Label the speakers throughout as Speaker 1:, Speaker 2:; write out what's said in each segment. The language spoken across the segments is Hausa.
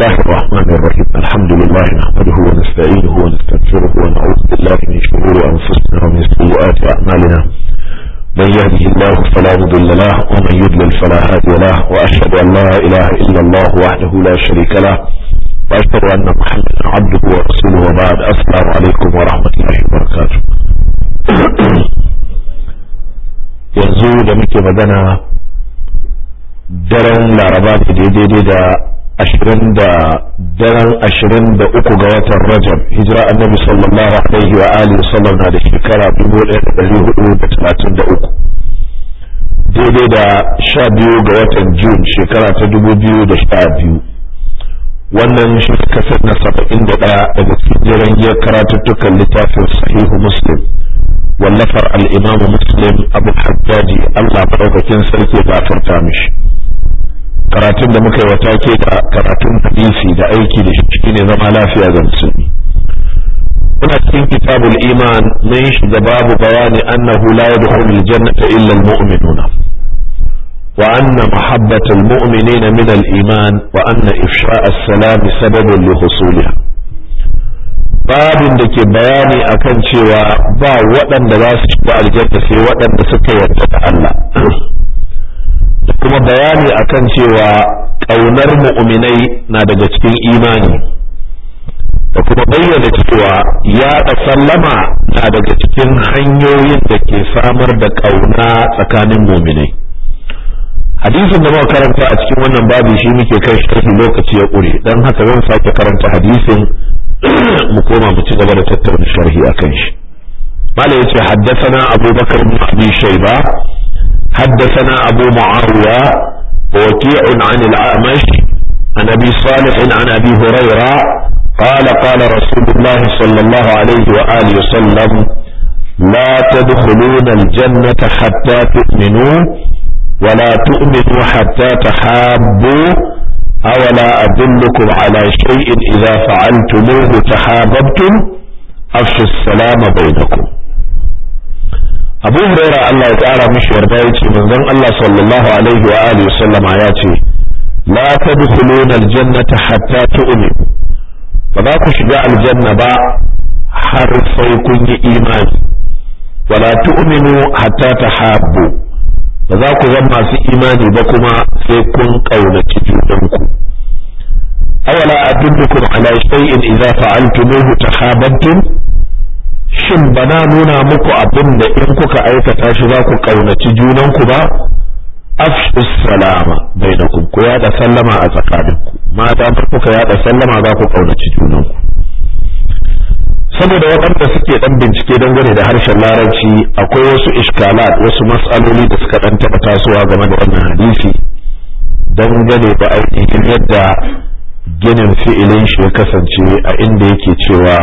Speaker 1: الله الرحمن الرحيم الحمد لله نحمده ونستعينه ونستغفره ونعوذ بالله من شرور أنفسنا ومن سيئات أعمالنا من يهده الله فلا مضل له ومن يضلل فلا هادي له وأشهد أن لا إله إلا الله وحده لا شريك له وأشهد أن محمدا عبده ورسوله وبعد السلام عليكم ورحمة الله وبركاته yanzu da muke magana daren laraba ne daidai da ashirin da daren ashirin da uku ga watan rajab hijira annabi sallallahu alaihi wa alihi sallam na da shekara dubu ɗaya da ɗari hudu da talatin da uku daidai da sha biyu ga watan jun shekara ta dubu biyu da sha biyu wannan shi kasar na saba'in da ɗaya daga cikin jiran giyar karatuttukan littafin sahihu muslim wallafar al'imamu muslim abu hajjaji allah maɗaukakin sarki gafarta mishi karatun da muka yi wa take da karatun hadisi da aiki da shi ne zama lafiya ga musulmi muna cikin kitabul iman mun shiga babu bayani annahu la yadkhulul jannata illa almu'minuna wa anna mahabbatal mu'minina min al-iman wa anna ifsha'a as-salam sababun li husuliha babin da ke bayani akan cewa ba waɗanda za su shiga aljanna sai waɗanda suka yarda da Allah da kuma bayani akan cewa ƙaunar mu'minai na daga cikin imani da kuma bayyana cewa yaɗa sallama na daga cikin hanyoyin da ke samar da ƙauna tsakanin mu'minai hadisin da muka karanta a cikin wannan babu shi muke kai sharhi lokaci ya ƙure don haka zan sake karanta hadisin mu koma mu ci gaba da tattauna sharhi akan shi mala yace haddathana abubakar bin abi shayba حدثنا أبو معاوية ووكيع عن الأعمش عن أبي صالح عن أبي هريرة قال قال رسول الله صلى الله عليه وآله وسلم لا تدخلون الجنة حتى تؤمنوا ولا تؤمنوا حتى تحابوا أولا أدلكم على شيء إذا فعلتموه تحاببتم أفشوا السلام بينكم abu huraira Allah ya ƙara mishi yarda ya ce manzon Allah sallallahu alaihi wa alihi sallama ya ce la tadkhuluna aljannata hatta tu'minu ba za ku shiga aljanna ba har sai kun yi imani wala tu'minu hatta tahabbu ba za ku zama masu imani ba kuma sai kun kaunaci junanku awala adullukum ala shay'in idza fa'altumuhu tahabbtum shin ba na nuna muku abin da in kuka aikata shi za ku ƙaunaci junanku ba afshus salama bainakum ku yada sallama a tsakaninku mata kuka yada sallama za ku ƙaunaci junanku saboda waɗanda suke ɗan bincike dangane da harshen larabci akwai wasu iskalat wasu matsaloli da suka ɗan taɓa tasowa game da wannan hadisi dangane da ainihin yadda ginin fi'ilin shi ya kasance a inda yake cewa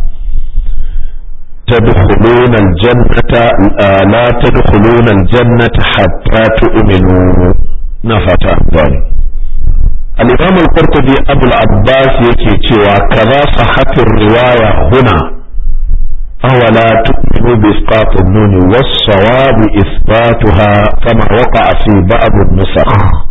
Speaker 1: تدخلون الجنة لا تدخلون الجنة حتى تؤمنوا نفت ذلك الإمام القرطبي أبو العباس يكي تشوى كذا صحت الرواية هنا أولا تؤمنوا بإسقاط النون والصواب إثباتها كما وقع في بعض النسخ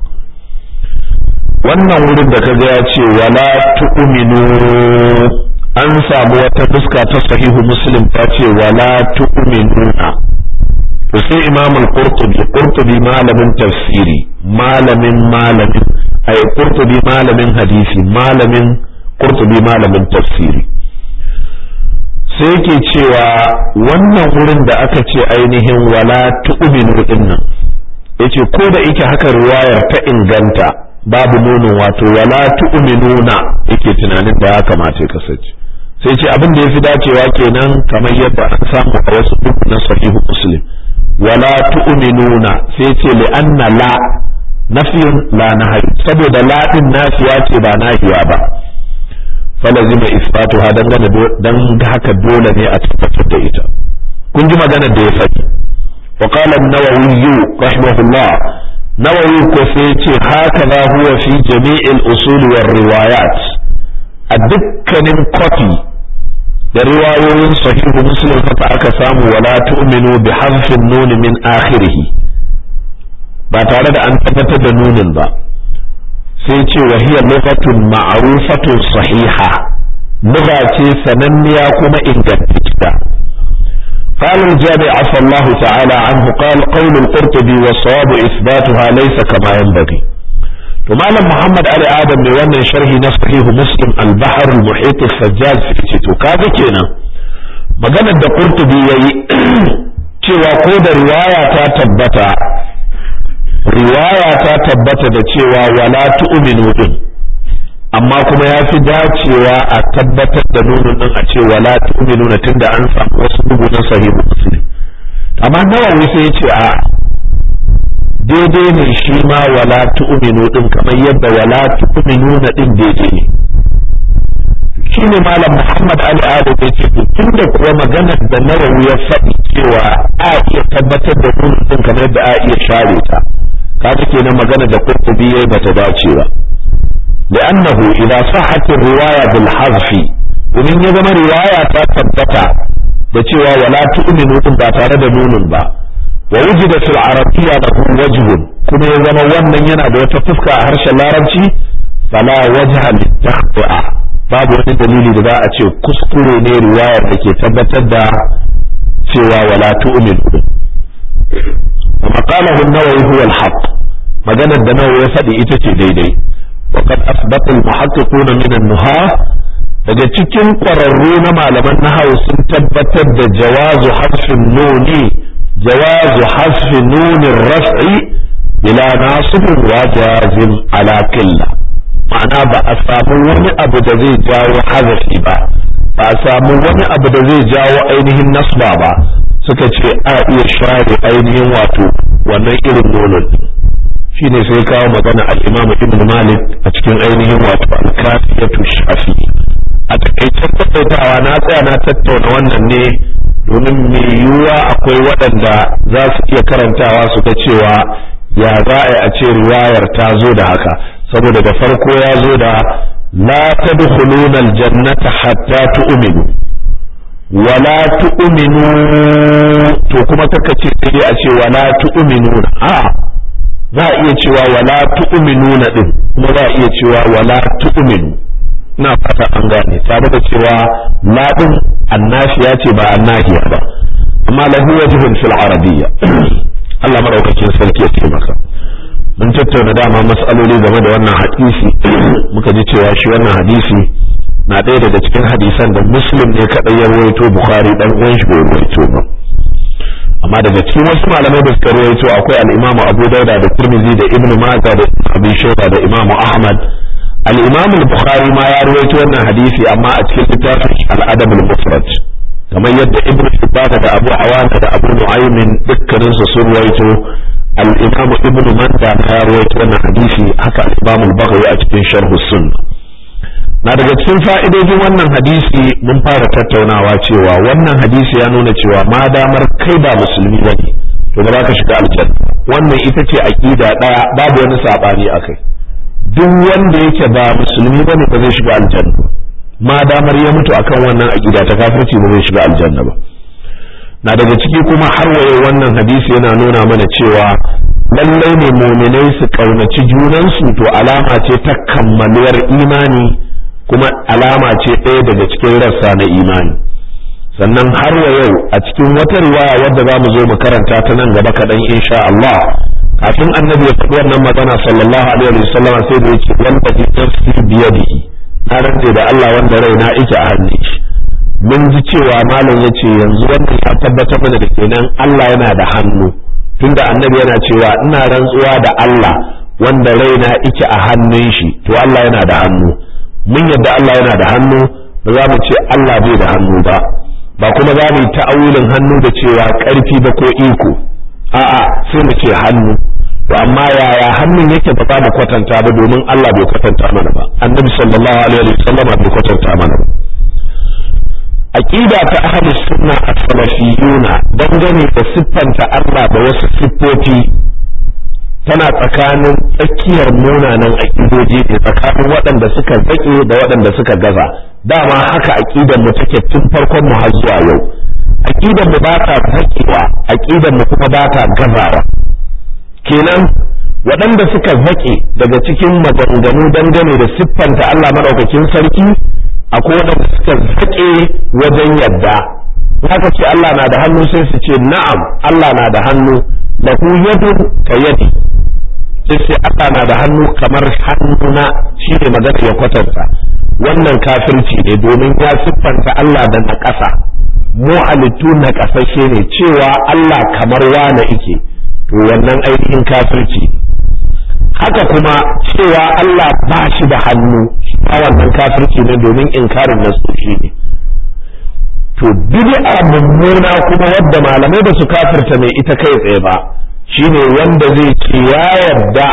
Speaker 1: wannan wurin da kaga ya ce wala tu'minu an samu wata fuska ta sahihu muslim ta ce wala tu'minuna to sai imam al-qurtubi qurtubi malamin tafsiri malamin malamin ay qurtubi malamin hadisi malamin qurtubi malamin tafsiri sai yake cewa wannan wurin da aka ce ainihin wala tu'minu dinnan yace ko da yake haka riwayar ta inganta babu nunin wato wala tu'minuna yake tunanin da ya kamata ya kasance sai ce abin da ya fi dacewa kenan kamar yadda an samu a wasu duk na sahihu muslim wala tu'minuna sai ce li anna la nafiyun la nahi saboda la din nafiya ce ba nahiya ba falazima isbatu ha dan dan haka dole ne a tabbatar da ita kun ji maganar da ya faɗi wa qala an-nawawi rahimahullah nawawi ko sai ce haka huwa fi jami'il usul war riwayat a dukkanin kwafi da riwayoyin sahihu muslim haka aka samu wala tu'minu bi harfin nun min akhirih ba tare da an tabbatar da nunin ba sai ce wa hiya lughatun ma'rufatun sahiha lugha ce sananniya kuma ingantacciya قال الجامع عفى الله تعالى عنه قال قول القرطبي والصواب إثباتها ليس كما ينبغي ومعلم محمد علي آدم بوانا شرحي نصحيه مسلم البحر المحيط السجاز في تيتو كذا كينا مجانا دا قرطبي يي cewa ko da riwaya ta tabbata riwaya ta tabbata da cewa wala tu'minu din amma kuma ya fi dacewa a tabbatar da nunin din a ce wala tu'minu na tunda an samu wasu bugu na sahihu muslim amma nawawi sai ya ce a daidai ne shi ma wala tu'minu din kamar yadda wala tu'minu na din daidai ne shine malam Muhammad Ali Adam ya ce tunda kuwa maganar da nawawi ya faɗi cewa a iya tabbatar da nunin din kamar yadda a iya share ta kaga kenan magana da Qurtubi yayi bata dace ba لأنه إذا صحت الرواية بالحذف ومن يزم رواية تثبت بتشوى ولا تؤمنوا إن تare da nunin ba ووجد في العربية له وجه كما يزم wannan yana da wata fuska a harshen larabci fala wajha litahqa babu wani dalili da za a ce kuskure ne riwayar da ke tabbatar da cewa wala tu'minu وما قاله النووي هو الحق maganar da nawa ya faɗi ita ce daidai وقد أثبت المحققون من النهاة daga cikin ƙwararru na malaman nahawu sun tabbatar da jawazu hasfin nuni jawazu hasfin nunin raf'i ila nasibin wa jazim ala killa ma'ana ba a samu wani abu da zai jawo hazafi ba ba a samu wani abu da zai jawo ainihin nasba ba suka ce a iya share ainihin wato wannan irin nonon shi ne sai kawo magana al-imam ibn malik a cikin ainihin wato al-kafiyatu shafi a takaicen tattautawa na tsaya na tattauna wannan ne domin mai yiwuwa akwai waɗanda za su iya karantawa su ga cewa ya za a yi a ce riwayar ta zo da haka saboda da farko ya zo da la tadkhuluna al-jannata hatta tu'minu wala tu'minu to kuma kaka ce sai a ce wala tu'minuna a'a za a iya cewa wala tu'minuna din kuma za a iya cewa wala tu'minu ina fata an gane tare da cewa la din annafiya ce ba annahiya ba amma lahu wajhun fil arabiyya Allah madaukakin sarki ya taimaka mun tattauna dama mas'aloli game da wannan hadisi muka ji cewa shi wannan hadisi na ɗaya daga cikin hadisan da muslim ne kaɗai ya rawaito bukhari dan uwan shi bai rawaito ba amma daga cikin wasu malamai da suka rawaito akwai al-Imam Abu Dauda da Tirmidhi da Ibn Majah da Abi Shayba da Imam Ahmad al-Imam al-Bukhari ma ya rawaito wannan hadisi amma a cikin littafin al-Adab al-Mufrad kamar yadda Ibn Hibban da Abu Awana da Abu Nu'aym dukkanin su sun rawaito al-Imam Ibn Manda ma ya rawaito wannan hadisi haka al-Imam al-Baghawi a cikin Sharh Sunnah na daga cikin fa'idojin wannan hadisi mun fara tattaunawa cewa wannan hadisi ya nuna cewa ma damar kai ba musulmi ba ne to ba za ka shiga aljanna wannan ita ce aqida daya babu wani sabani akai duk wanda yake ba musulmi ba ne ba zai shiga aljanna ma damar ya mutu akan wannan aqida ta kafirci ba zai shiga aljanna ba na daga ciki kuma har waye wannan hadisi yana nuna mana cewa lallai ne muminai su kaunaci junansu to alama ce ta kammaluwar imani kuma alama ce ɗaya daga cikin rassa na imani sannan har wa yau a cikin wata riwaya wadda za mu zo mu karanta ta nan gaba kaɗan insha Allah kafin annabi ya faɗi wannan magana sallallahu alaihi wa sallam sai da yake wanda bi nafsi biyadihi na rantse da Allah wanda rai na ike a hannun shi mun ji cewa malam ya ce yanzu wannan ya tabbatar mana da kenan Allah yana da hannu tunda annabi yana cewa ina rantsuwa da Allah wanda rai na ike a hannun shi to Allah yana da hannu mun yadda Allah yana da hannu ba za mu ce Allah bai da hannu ba ba kuma za mu yi ta'awulin hannu da cewa ƙarfi ba ko iko a'a sai mu ce hannu to amma yaya hannun yake ba za mu kwatanta ba domin Allah bai kwatanta mana ba annabi sallallahu alaihi wasallam bai kwatanta mana ba aqida ta ahli sunna as-salafiyuna dangane da siffanta Allah da wasu siffofi tana tsakanin tsakiyar munanan aƙidoji ne tsakanin waɗanda suka zaƙe da waɗanda suka gaza dama haka aƙidar mu take tun farkon mu har zuwa yau aƙidar mu ba ta zaƙewa aƙidar mu kuma ba ta gazawa kenan waɗanda suka zaƙe daga cikin maganganu dangane da siffanta Allah maɗaukakin sarki akwai waɗanda suka zaƙe wajen yadda haka ce Allah na da hannu sai su ce na'am Allah na da hannu lahu yadun ka yadi sai sai Allah na da hannu kamar hannuna shi ne magana ya kwatanta wannan kafirci ne domin ya siffanta Allah da na ƙasa mu halittu na ƙasashe ne cewa Allah kamar wane ike to wannan ainihin kafirci haka kuma cewa Allah ba shi da hannu a wannan kafirci ne domin inkarin nasoshi ne to bid'a mummuna kuma wadda malamai ba su kafirta mai ita kai tsaye ba shine wanda zai ce ya yarda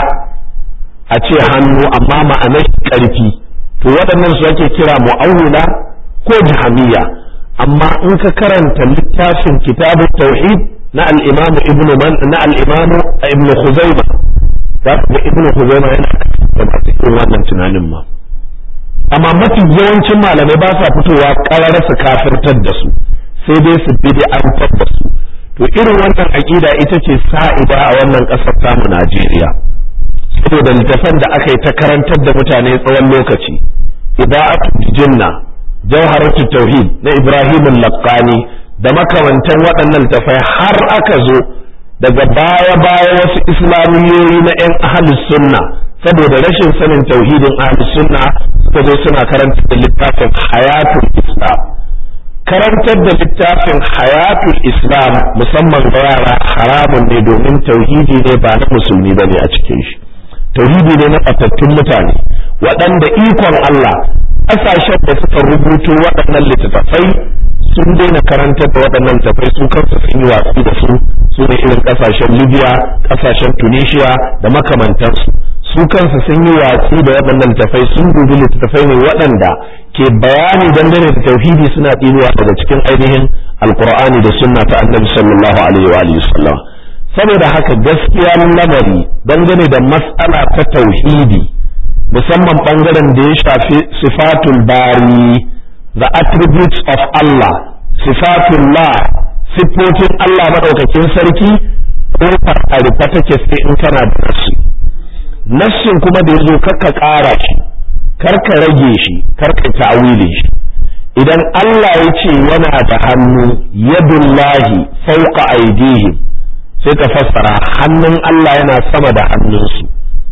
Speaker 1: a ce hannu amma ma'anar karfi to waɗannan su ake kira mu'awwila ko jahamiya amma in ka karanta littafin kitabu tauhid na al-imam ibn man na al-imam ibn khuzaimah za ka ga ibn khuzaimah yana da cikin wannan tunanin ma amma mafi yawancin malamai ba sa fitowa ƙarar su kafirtar da su sai dai su bid'antar da su to irin wannan aƙida ita ce sa'ida a wannan ƙasar tamu Najeriya saboda littafan da aka yi ta karantar da mutane tsawon lokaci iba'atu jinna jawharatu tauhid na Ibrahim al-Laqani da makamantan waɗannan littafai har aka zo daga baya baya wasu islamiyoyi na 'yan ahlus sunna saboda rashin sanin tauhidin ahlus sunna suka zo suna karantar da littafin hayatul islam karantar da littafin hayatul islam musamman ga yara haramun ne domin tauhidi ne ba na musulmi bane a cikin shi tauhidi ne na fatattun mutane waɗanda ikon Allah ƙasashen da suka rubuto waɗannan littattafai sun daina karantar da waɗannan littattafai su kansu sun yi watsi da su su ne irin ƙasashen libya ƙasashen tunisia da makamantansu su kansu sun yi watsi da waɗannan littattafai sun dubi littattafai ne waɗanda ke bayani dangane da tauhidi suna ɗinuwa daga cikin ainihin alkur'ani da sunna ta annabi sallallahu alaihi wa alihi sallam saboda haka gaskiya lamari dangane da mas'ala ta tauhidi musamman bangaren da ya shafi sifatul bari the attributes of Allah sifatullah siffofin Allah madaukakin sarki ko a rufe take sai in kana da nasu nassin kuma da yazo kakka ƙara shi karka rage shi karka ta'wili shi idan Allah ya ce yana da hannu yadullahi fawqa aydihim sai ka fassara hannun Allah yana sama da hannunsu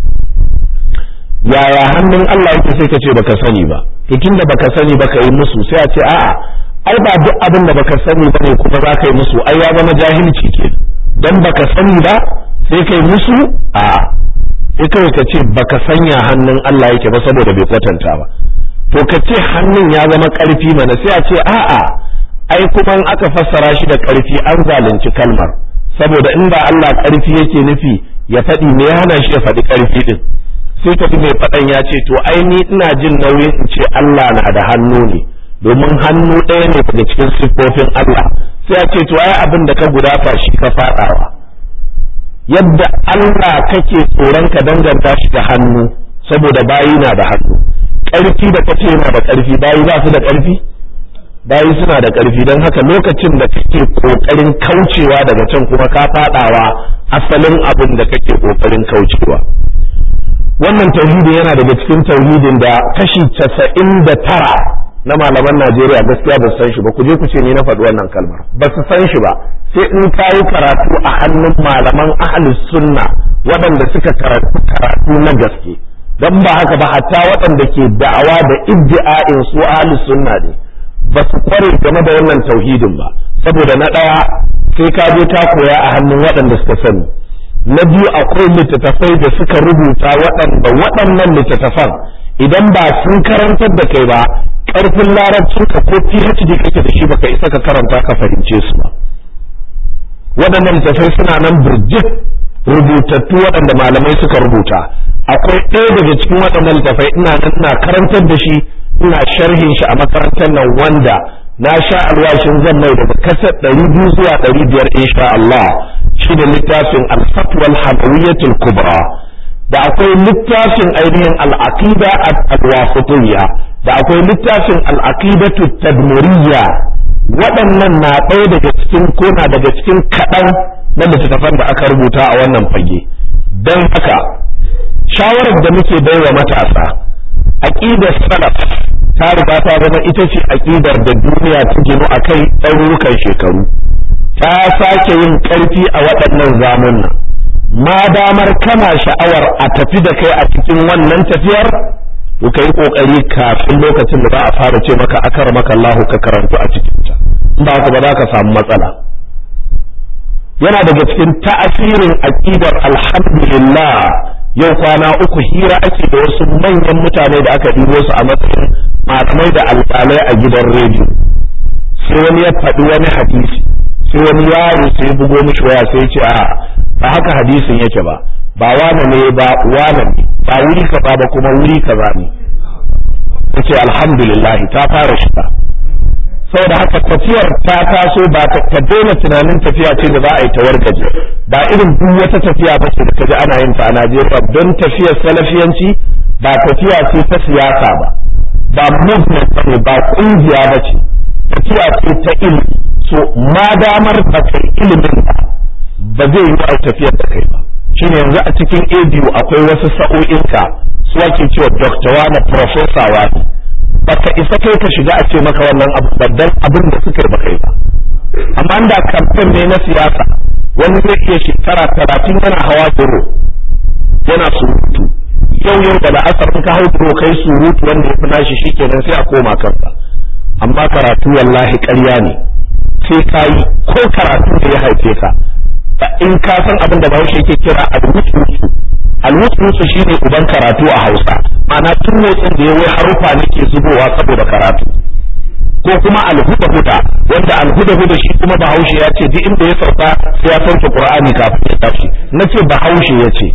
Speaker 1: yaya hannun Allah yake sai ka ce baka sani ba to tunda baka sani ba ka yi musu sai a ce a'a ai ba duk abin da baka sani ba ne kuma za ka yi musu ai ya zama jahilci ke dan baka sani ba sai ka yi musu a'a sai kawai ka ce baka sanya hannun Allah yake ba saboda bai kwatanta ba to ka ce hannun ya zama ƙarfi mana sai a ce a'a ai kuma in aka fassara shi da ƙarfi an zalunci kalmar saboda in ba Allah ƙarfi yake nufi ya faɗi me ya hana shi ya faɗi ƙarfi din sai ka mai faɗan ya ce to ai ni ina jin nauyin in ce Allah na da hannu ne domin hannu ɗaya ne daga cikin siffofin Allah sai a ce to ai abin da ka gudafa shi ka faɗawa yadda Allah kake tsoron ka danganta shi da hannu saboda bayi na da hannu ƙarfi da kace yana da ƙarfi bayi ba su da ƙarfi bayi suna da ƙarfi don haka lokacin da kake ƙoƙarin kaucewa daga can kuma ka faɗawa asalin abin da kake ƙoƙarin kaucewa wannan tauhidi yana daga cikin tauhidin da kashi casa'in da tara na malaman Najeriya gaskiya ba su san shi ba ku je ku ce ni na faɗi wannan kalmar ba su san shi ba sai in ka yi karatu a hannun malaman ahlus sunna waɗanda suka karatu karatu na gaske don ba haka ba hatta waɗanda ke da'awa da iddi'a'in su ahlus sunna ne ba su kware game da wannan tauhidin ba saboda na ɗaya sai ka je ka koya a hannun waɗanda suka sani na biyu akwai littattafai da suka rubuta waɗanda waɗannan littattafan idan ba sun karantar da kai ba ƙarfin larabcinka ko PhD kake da shi baka isa ka karanta ka fahimce su ba waɗannan littattafai suna nan burjik rubutattu waɗanda malamai suka rubuta akwai ɗaya daga cikin waɗannan littattafai ina nan ina karantar da shi ina sharhin shi a makarantar nan wanda na sha alwashin zan mai daga kasar ɗari biyu zuwa ɗari biyar insha Allah shi da littafin al-fatwa al kubra da akwai littafin ainihin al-aqida al-wasitiyya da akwai littafin al-aqidatu tadmuriyya waɗannan na ɗaya daga cikin kona daga cikin kaɗan na littattafan da aka rubuta a wannan fage don haka shawarar da muke baiwa matasa aqidar salaf ta riga ta zama ita ce aqidar da duniya ta ginu akai ɗarurukan shekaru ta sake yin ƙarfi a waɗannan zamunan ma damar kana sha'awar a tafi da kai a cikin wannan tafiyar to ka yi ƙoƙari kafin lokacin da za a fara ce maka akar maka Allahu ka karantu a cikin ta in ba haka ba za ka samu matsala yana daga cikin ta'asirin aqidar alhamdulillah yau kwana uku hira ake da wasu manyan mutane da aka ɗibo su a matsayin malamai da alƙalai a gidan rediyo sai wani ya faɗi wani hadisi sai wani yaro sai bugo mishi waya sai ce a ba haka hadisin yake ba ba wane ne ba wane ne ba wuri kaza ba kuma wuri kaza ne yace alhamdulillah ta fara shiga saboda haka tafiyar ta taso ba ta daina tunanin tafiya ce da za a yi ta wargaje ba irin duk wata tafiya ba ce da kaji ana yin ta a Najeriya don tafiyar salafiyanci ba tafiya ce ta siyasa ba ba movement ba ba kungiya ba ce tafiya ce ta ilimi so ma damar ba kai ilimin ba ba zai yi a tafiyar da kai ba shine yanzu a cikin ABU akwai wasu sa'o'inka su ake cewa doctor wani professor wani baka isa kai ka shiga a ce maka wannan abu babban abin da suka yi ba kai ba amma da kamfen ne na siyasa wani zai iya shekara talatin yana hawa duro yana surutu yau yau da la'asar in ka hau duro kai surutu wanda ya fi nashi shikenan sai a koma kansa amma karatu wallahi ƙarya ne sai ka yi ko karatu da ya haife ka in ka san abin da bahaushe yake kira alwutsu alwutsu shine uban karatu a hausa ma'ana tun motsin da ya wai harufa ne ke zubowa saboda karatu ko kuma alhuda huda wanda alhuda huda shi kuma bahaushe ya ce duk inda ya sauka sai ya sauke qur'ani kafin ya tashi nace bahaushe ya ce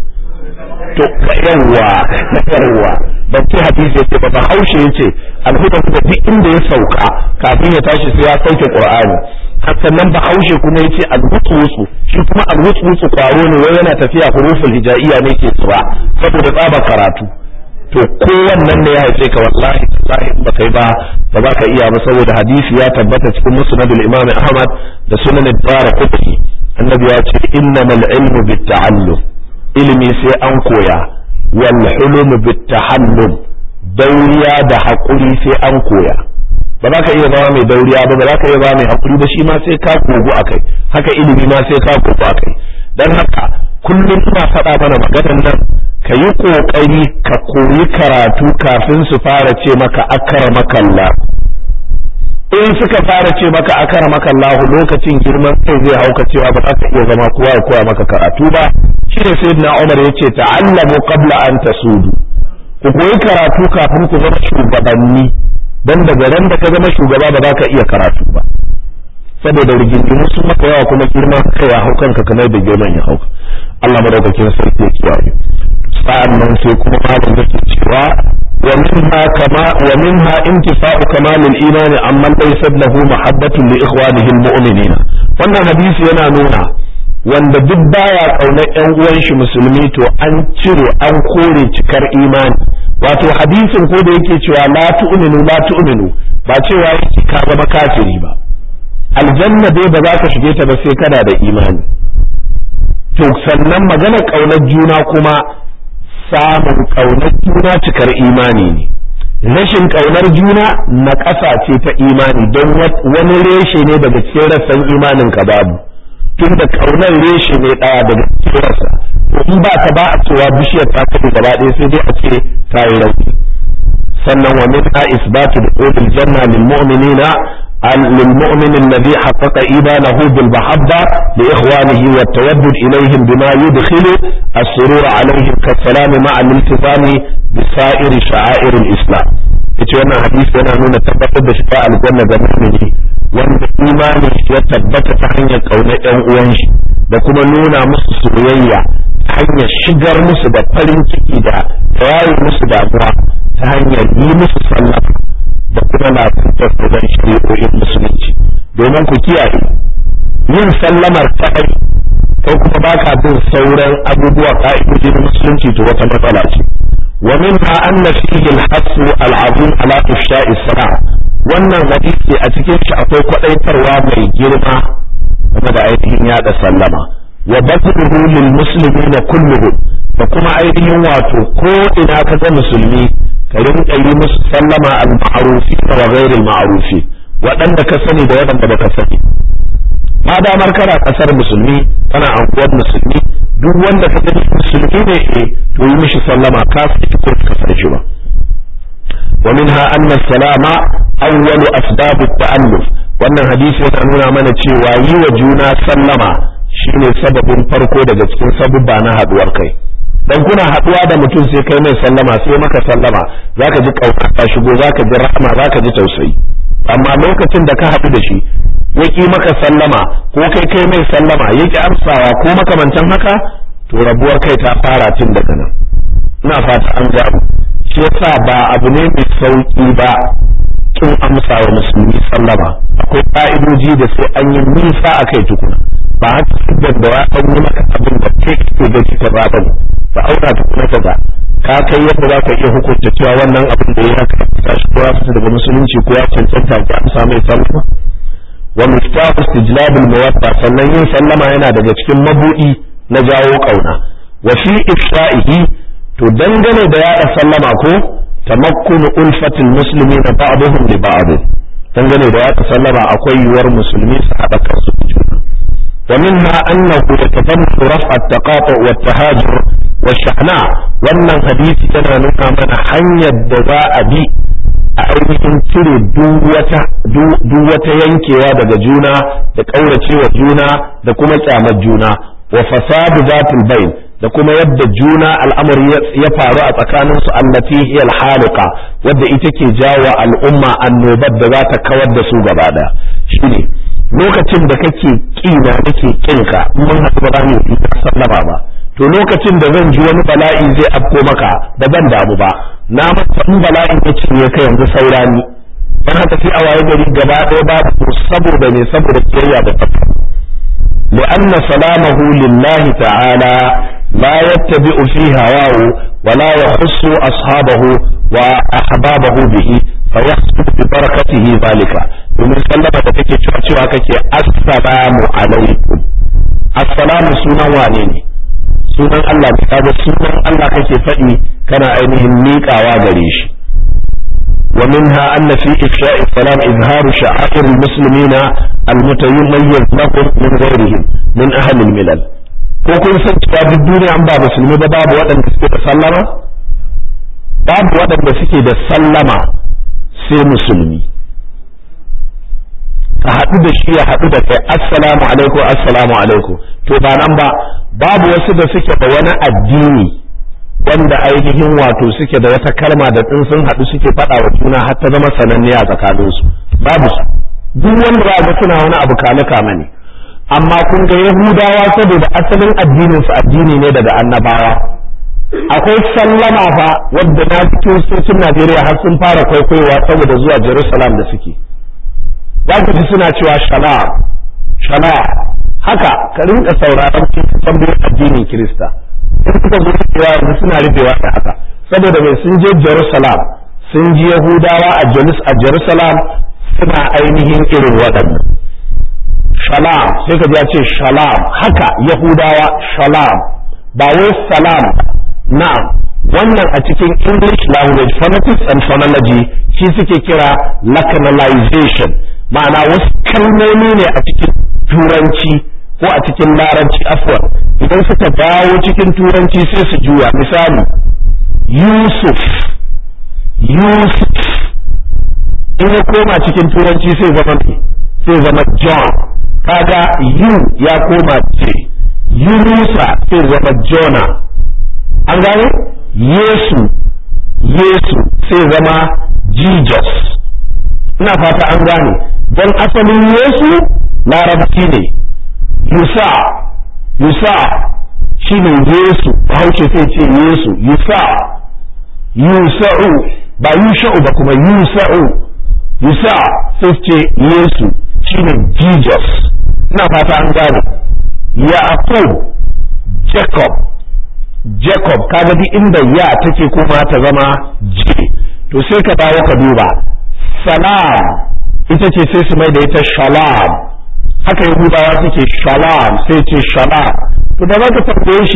Speaker 1: to yawwa na yawwa ban ce hadisi yace ba bahaushe ya ce alhuda huda duk inda ya sauka kafin ya tashi sai ya sauke qur'ani sannan bahaushe kuma ya ce alwutsu shi kuma alwutsu kwaro ne wai yana tafiya huruful hijaiya ne ke tsuba saboda tsaba karatu to ko wannan ne ya haife ka wallahi wallahi in baka yi ba ba za ka iya ba saboda hadisi ya tabbata cikin musnadul imam ahmad da sunan ad-darqutni annabi ya ce innamal ilmu bit-ta'allum ilimi sai an koya wal hulum bit-tahallum dauriya da hakuri sai an koya ba za ka iya zama mai dauriya ba ba za ka iya zama mai hakuri ba shi ma sai ka kogo akai haka ilimi ma sai ka kogo akai dan haka kullum ina faɗa mana maganar nan ka yi ƙoƙari ka koyi karatu kafin su fara ce maka akara makalla in suka fara ce maka akara makalla lokacin girman kai zai hauka cewa ba za ka iya zama kowa ya koya maka karatu ba shi ne sai na umar ya ce ta'allamu qabla an tasudu ku koyi karatu kafin ku zama shugabanni dan daga ran da ka zama shugaba ba za ka iya karatu ba saboda rigingimu sun maka yawa kuma girman kai ya hau kanka kamar da girman ya hauka Allah madaukakin sarki ya kiyaye sa'an nan sai kuma malam yake cewa wa minha kama wa minha intifa'u kamalil iman amma laysa lahu mahabbatun li ikhwanihi almu'minina wannan hadisi yana nuna wanda duk baya kaunar yan uwan shi musulmi to an ciro an kore cikar imani wato hadisin ko da yake cewa la tu'minu la tu'minu ba cewa yake ka zama kafiri ba aljanna dai ba za ka shige ta ba sai kana da imani to sannan magana kaunar juna kuma samun ƙaunar juna cikar imani ne rashin ƙaunar juna na ƙasa ce ta imani don wani reshe ne daga cikin rassan imanin ka babu tun da ƙaunar reshe ne ɗaya daga cikin rassa to in ba ta ba a cewa bishiyar ta kaɗe gaba ɗaya sai dai a ce ta yi rauni sannan wa min isbatu dukhulil janna lil mu'minina للمؤمن الذي حقق إيمانه بالمحبة لإخوانه والتودد إليهم بما يدخل السرور عليهم كالسلام مع الالتزام بسائر شعائر الإسلام yace wannan hadisi yana nuna tabbatar da shiga aljanna ga mu'mini wanda imani ya tabbata ta hanyar kaunar ƴan uwan shi da kuma nuna musu soyayya ta hanyar shigar musu da farin ciki da yayi musu damuwa ta hanyar yi musu sallah da kuma na tattalin shari'o'in musulunci domin ku kiyaye yin sallamar kaɗai kai kuma baka bin sauran abubuwa ka'idoji na musulunci to wata matsala ce wa minha anna fihi al-hasu al-azim ala ifsha'i salam wannan hadisi a cikin shi akwai kwadaitarwa mai girma game da ainihin yada sallama wa badruhu lil muslimina kulluhum da kuma ainihin wato ko ina ka ga musulmi ka rinka yi musu sallama al-ma'rufi wa ghairil ma'rufi waɗanda ka sani da waɗanda baka sani ma damar kana kasar musulmi kana anguwar musulmi duk wanda ka gani musulmi ne eh to yi mishi sallama ka fi ko ka san shi ba wa minha anna salama awwalu asbab at-ta'alluf wannan hadisi yana nuna mana cewa yi wa juna sallama shine sababin farko daga cikin sabubba na haduwar kai dan kuna haduwa da mutum sai kai mai sallama sai maka sallama zaka ji kauka ta shigo zaka ji rahama zaka ji tausayi amma lokacin da ka haɗu da shi ya ƙi maka sallama ko kai kai mai sallama ya ƙi amsawa ko makamantan haka to rabuwar kai ta fara tun daga nan ina fata an gano shi yasa ba abu ne mai sauƙi ba kin amsa wa musulmi sallama akwai ƙa'idoji da sai an yi nisa a kai tukuna ba haka siddan da ya yi maka abin da kai kake gaji ta ba ba auna tukuna ka ga ka kai yadda za ka iya hukunta cewa wannan abin da ya haka ta shi ko ya fita daga musulunci ko ya cancanta ki amsa mai sallama wa miftahu istijlab al-mawadda sannan yin sallama yana daga cikin mabudi na jawo kauna wa fi ifsha'ihi to dangane da yada sallama ko tamakkunu ulfatil muslimina ba'dhum li ba'd dangane da yada sallama akwai yuwar musulmi su hada kansu wa minha annahu yatadammu raf'a at-taqatu' wa at-tahajur wa shahna wannan hadisi yana nuna mana hanyar da za a bi a ainihin cire duk wata yankewa daga juna da ƙauracewa juna da kuma kyamar juna wa fasadu zatul bayn da kuma yadda juna al'amari ya faru a tsakanin su allati hiya al-haliqa wadda ita ke jawo al'umma annobar da za ta kawar da su gaba daya shine lokacin da kake kina nake kinka mun haɗu ba za mu yi sallama ba to lokacin da zan ji wani bala'i zai afko maka da ban damu ba na masa in bala'in ya cinye ka yanzu saurani dan haka sai a waye gari gaba ɗaya ba ku saboda ne saboda kiyayya da tafi لأن سلامه لله تعالى لا يتبع في هواه ولا يخص أصحابه وأحبابه به فيحصل ببركته ذلك ومن سلم تكي تشوى كي السلام عليكم السلام سنة وانيني sunan Allah ne kaga sunan Allah kake faɗi kana ainihin miƙawa gare shi wa minha anna fi ifsha'i salam izharu sha'air almuslimina almutamayyiz lahum min ghayrihim min ahli almilal ko kun san cewa duk duniya an ba musulmi ba babu waɗanda suke da sallama babu waɗanda suke da sallama sai musulmi ka haɗu da shi ya haɗu da kai assalamu alaikum assalamu alaikum to ba nan ba babu wasu da suke da wani addini wanda ainihin wato suke da wata kalma da tsin sun haɗu suke faɗa wa juna har ta zama sananniya tsakanin su babu su duk wanda ba ga suna wani abu kame kame ne amma kun ga yahudawa saboda asalin addinin su addini ne daga annabawa akwai sallama fa wadda na kiristocin Najeriya har sun fara kwaikwayowa saboda zuwa Jerusalem da suke za ku ji suna cewa shala shala haka ka rinka sauraron cikin tambayoyin addinin Kirista in suka zo cewa yanzu suna rufewa da haka saboda mai sun je Jerusalem sun ji Yahudawa a a Jerusalem suna ainihin irin waɗannan shalam sai ka ji ya ce shalam haka Yahudawa shalam ba wai salam na'am wannan a cikin English language phonetics and phonology shi suke kira lacanalization ma'ana wasu kalmomi ne a cikin turanci ko a cikin larabci afwan idan suka dawo cikin turanci sai su juya misali yusuf yusuf in ya koma cikin turanci sai zama sai zama john kaga yu ya koma ce yunusa sai zama jona an gane yesu yesu sai zama jesus ina fata an gane don asalin yesu larabci ne yusa yusa shi ne yesu bahaushe sai ce yesu yusa yusa'u ba yusha'u ba kuma yusa'u yusa sai ce yesu shi ne jesus ina fata an gane yaqub jacob jacob kaga duk inda ya take kuma ta zama j to sai ka dawo ka duba salam ita ce sai su mai da ita shalam haka yahudawa suke shalam sai ce shalam to da za ka tambaye shi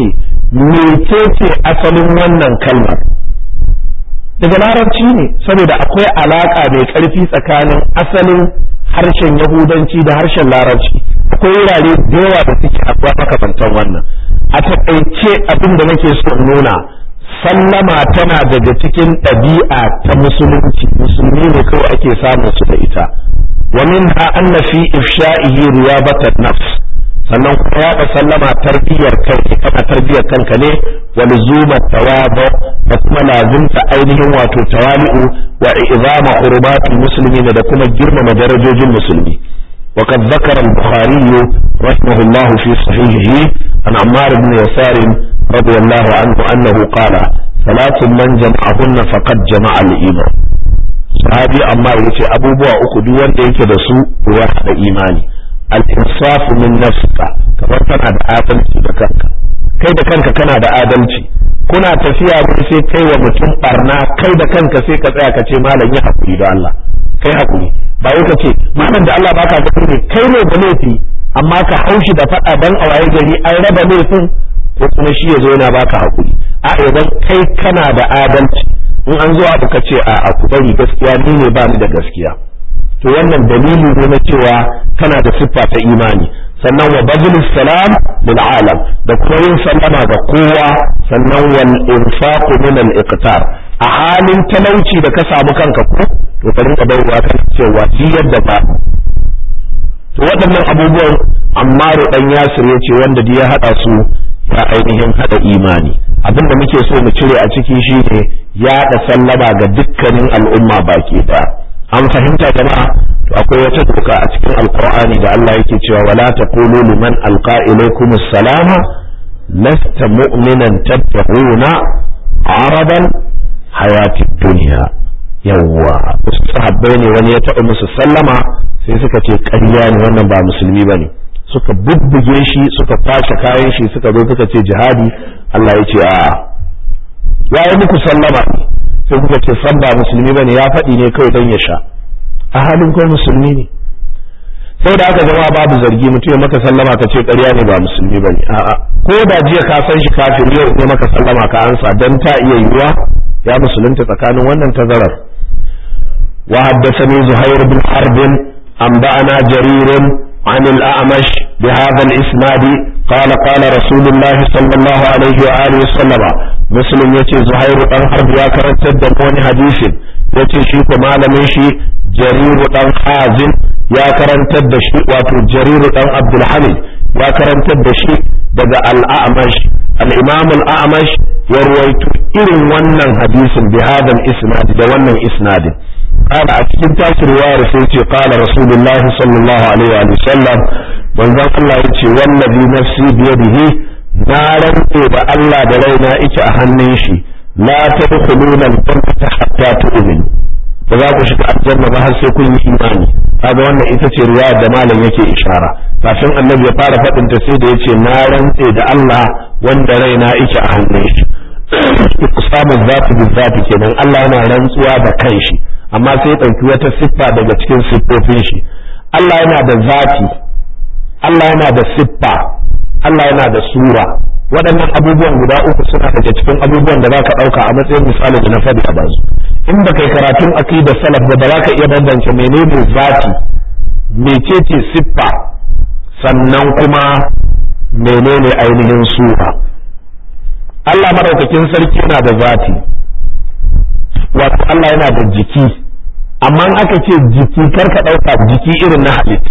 Speaker 1: mecece asalin wannan kalmar daga larabci ne saboda akwai alaka mai ƙarfi tsakanin asalin harshen yahudanci da harshen larabci akwai wurare da yawa da suke akwai makamantan wannan a taƙaice abin da nake so nuna sallama tana daga cikin ɗabi'a ta musulunci musulmi ne kawai ake samun su da ita wa minha anna fi ifsha'ihi riyabatan nafs sannan kuma yaɗa sallama tarbiyyar kai kana tarbiyyar kanka ne wa luzumat tawadu da kuma lazimta ainihin wato tawali'u wa izama hurumatul muslimin da kuma girmama darajojin musulmi وقد ذكر البخاري رحمه الله في صحيحه عن عمار بن يسار رضي الله عنه أنه قال ثلاث من جمعهن فقد جمع الإيمان صحابي عمار يتي أبو بوا أخو دوان ديك دسو واحد إيماني الإنصاف من نفسك كما كان هذا آدم بكنك kai da kanka kana da adalci kuna tafiya ne sai kai wa mutum barna kai da kanka sai ka tsaya ka ce malam yi hakuri da Allah kai hakuri ba wai ka ce malam da Allah baka da ne kai ne da laifi amma ka haushi da faɗa dan a waye gari an raba laifin ko kuma shi yazo yana baka hakuri a idan kai kana da adalci in an zo abu ka ce a a ku bari gaskiya ni ne ba ni da gaskiya to wannan dalili ne na cewa kana da siffa ta imani sannan wa bazlus salam lil alam da kuma yin sallama ga kowa sannan wal infaqu min al iqtar a halin talauci da ka samu kanka ko to ka rinka bayarwa kan cewa shi yadda ba to waɗannan abubuwan Ammaru dan Yasir ya ce wanda ya hada su ya ainihin hada imani abinda muke so mu cire a ciki shine yaɗa sallama ga dukkanin al'umma baki ɗaya an fahimta jama'a to akwai wata doka a cikin alqur'ani da Allah yake cewa wala taqulu liman alqa ilaykum assalama lasta mu'minan tattaquna aradan hayati dunya yawwa wasu sahabbai ne wani ya taɓa musu sallama sai suka ce ƙarya ne wannan ba musulmi bane suka bubbuge shi suka kwashe kayan shi suka zo suka ce jihadi Allah ya ce a'a ya yi muku sallama ne sai kuka ce san ba musulmi bane ya faɗi ne kawai don ya sha a halin kai musulmi ne sai da aka zama babu zargi mutum ya maka sallama ka ce ƙarya ne ba musulmi bane a'a ko da jiya ka san shi kafin yau ne maka sallama ka ansa dan ta iya yiwuwa ya musulunta tsakanin wannan tazarar wa haddathani zuhair bin harb anba'ana jarir عن الأعمش بهذا الإسناد قال قال رسول الله صلى الله عليه وآله وسلم مسلم يتي زهير بن حرب يا كرنت دمون حديث يتي شيكو malamin shi جرير بن حازم يا كرنت دشي واتو جرير بن عبد الحميد يا كرنت دشي daga al-A'mash al-Imam al-A'mash ya ruwaito irin wannan hadisin bi hadal isnad da wannan isnadin قال أتكين تاسر وارث يتي قال رسول الله صلى الله عليه وآله وسلم من ذا الله يتي والذي نفسي بيده نارا إذا الله دلينا إك أهنيشي لا تدخلون الجنة حتى تؤمنوا فذا كشك الجنة بها سيكون إيماني هذا وانا إتتي رواية دمالا يكي إشارة kafin annabi ya fara faɗin ta sai da yace na rantse da Allah wanda raina yake a hannun shi samun zati bi zati kenan Allah yana rantsuwa da kanshi amma sai ɗauki wata siffa daga cikin siffofin shi Allah yana da zati Allah yana da siffa Allah yana da sura waɗannan abubuwan guda uku suna daga cikin abubuwan da zaka ɗauka a matsayin misali da na faɗi a bazu in ba kai karatun aqidar salaf ba za ka iya bambance menene zati mecece siffa sannan kuma menene ainihin sura Allah madaukakin sarki yana da zati wato Allah yana da jiki amma in aka ce jiki karka ɗauka jiki irin na halitta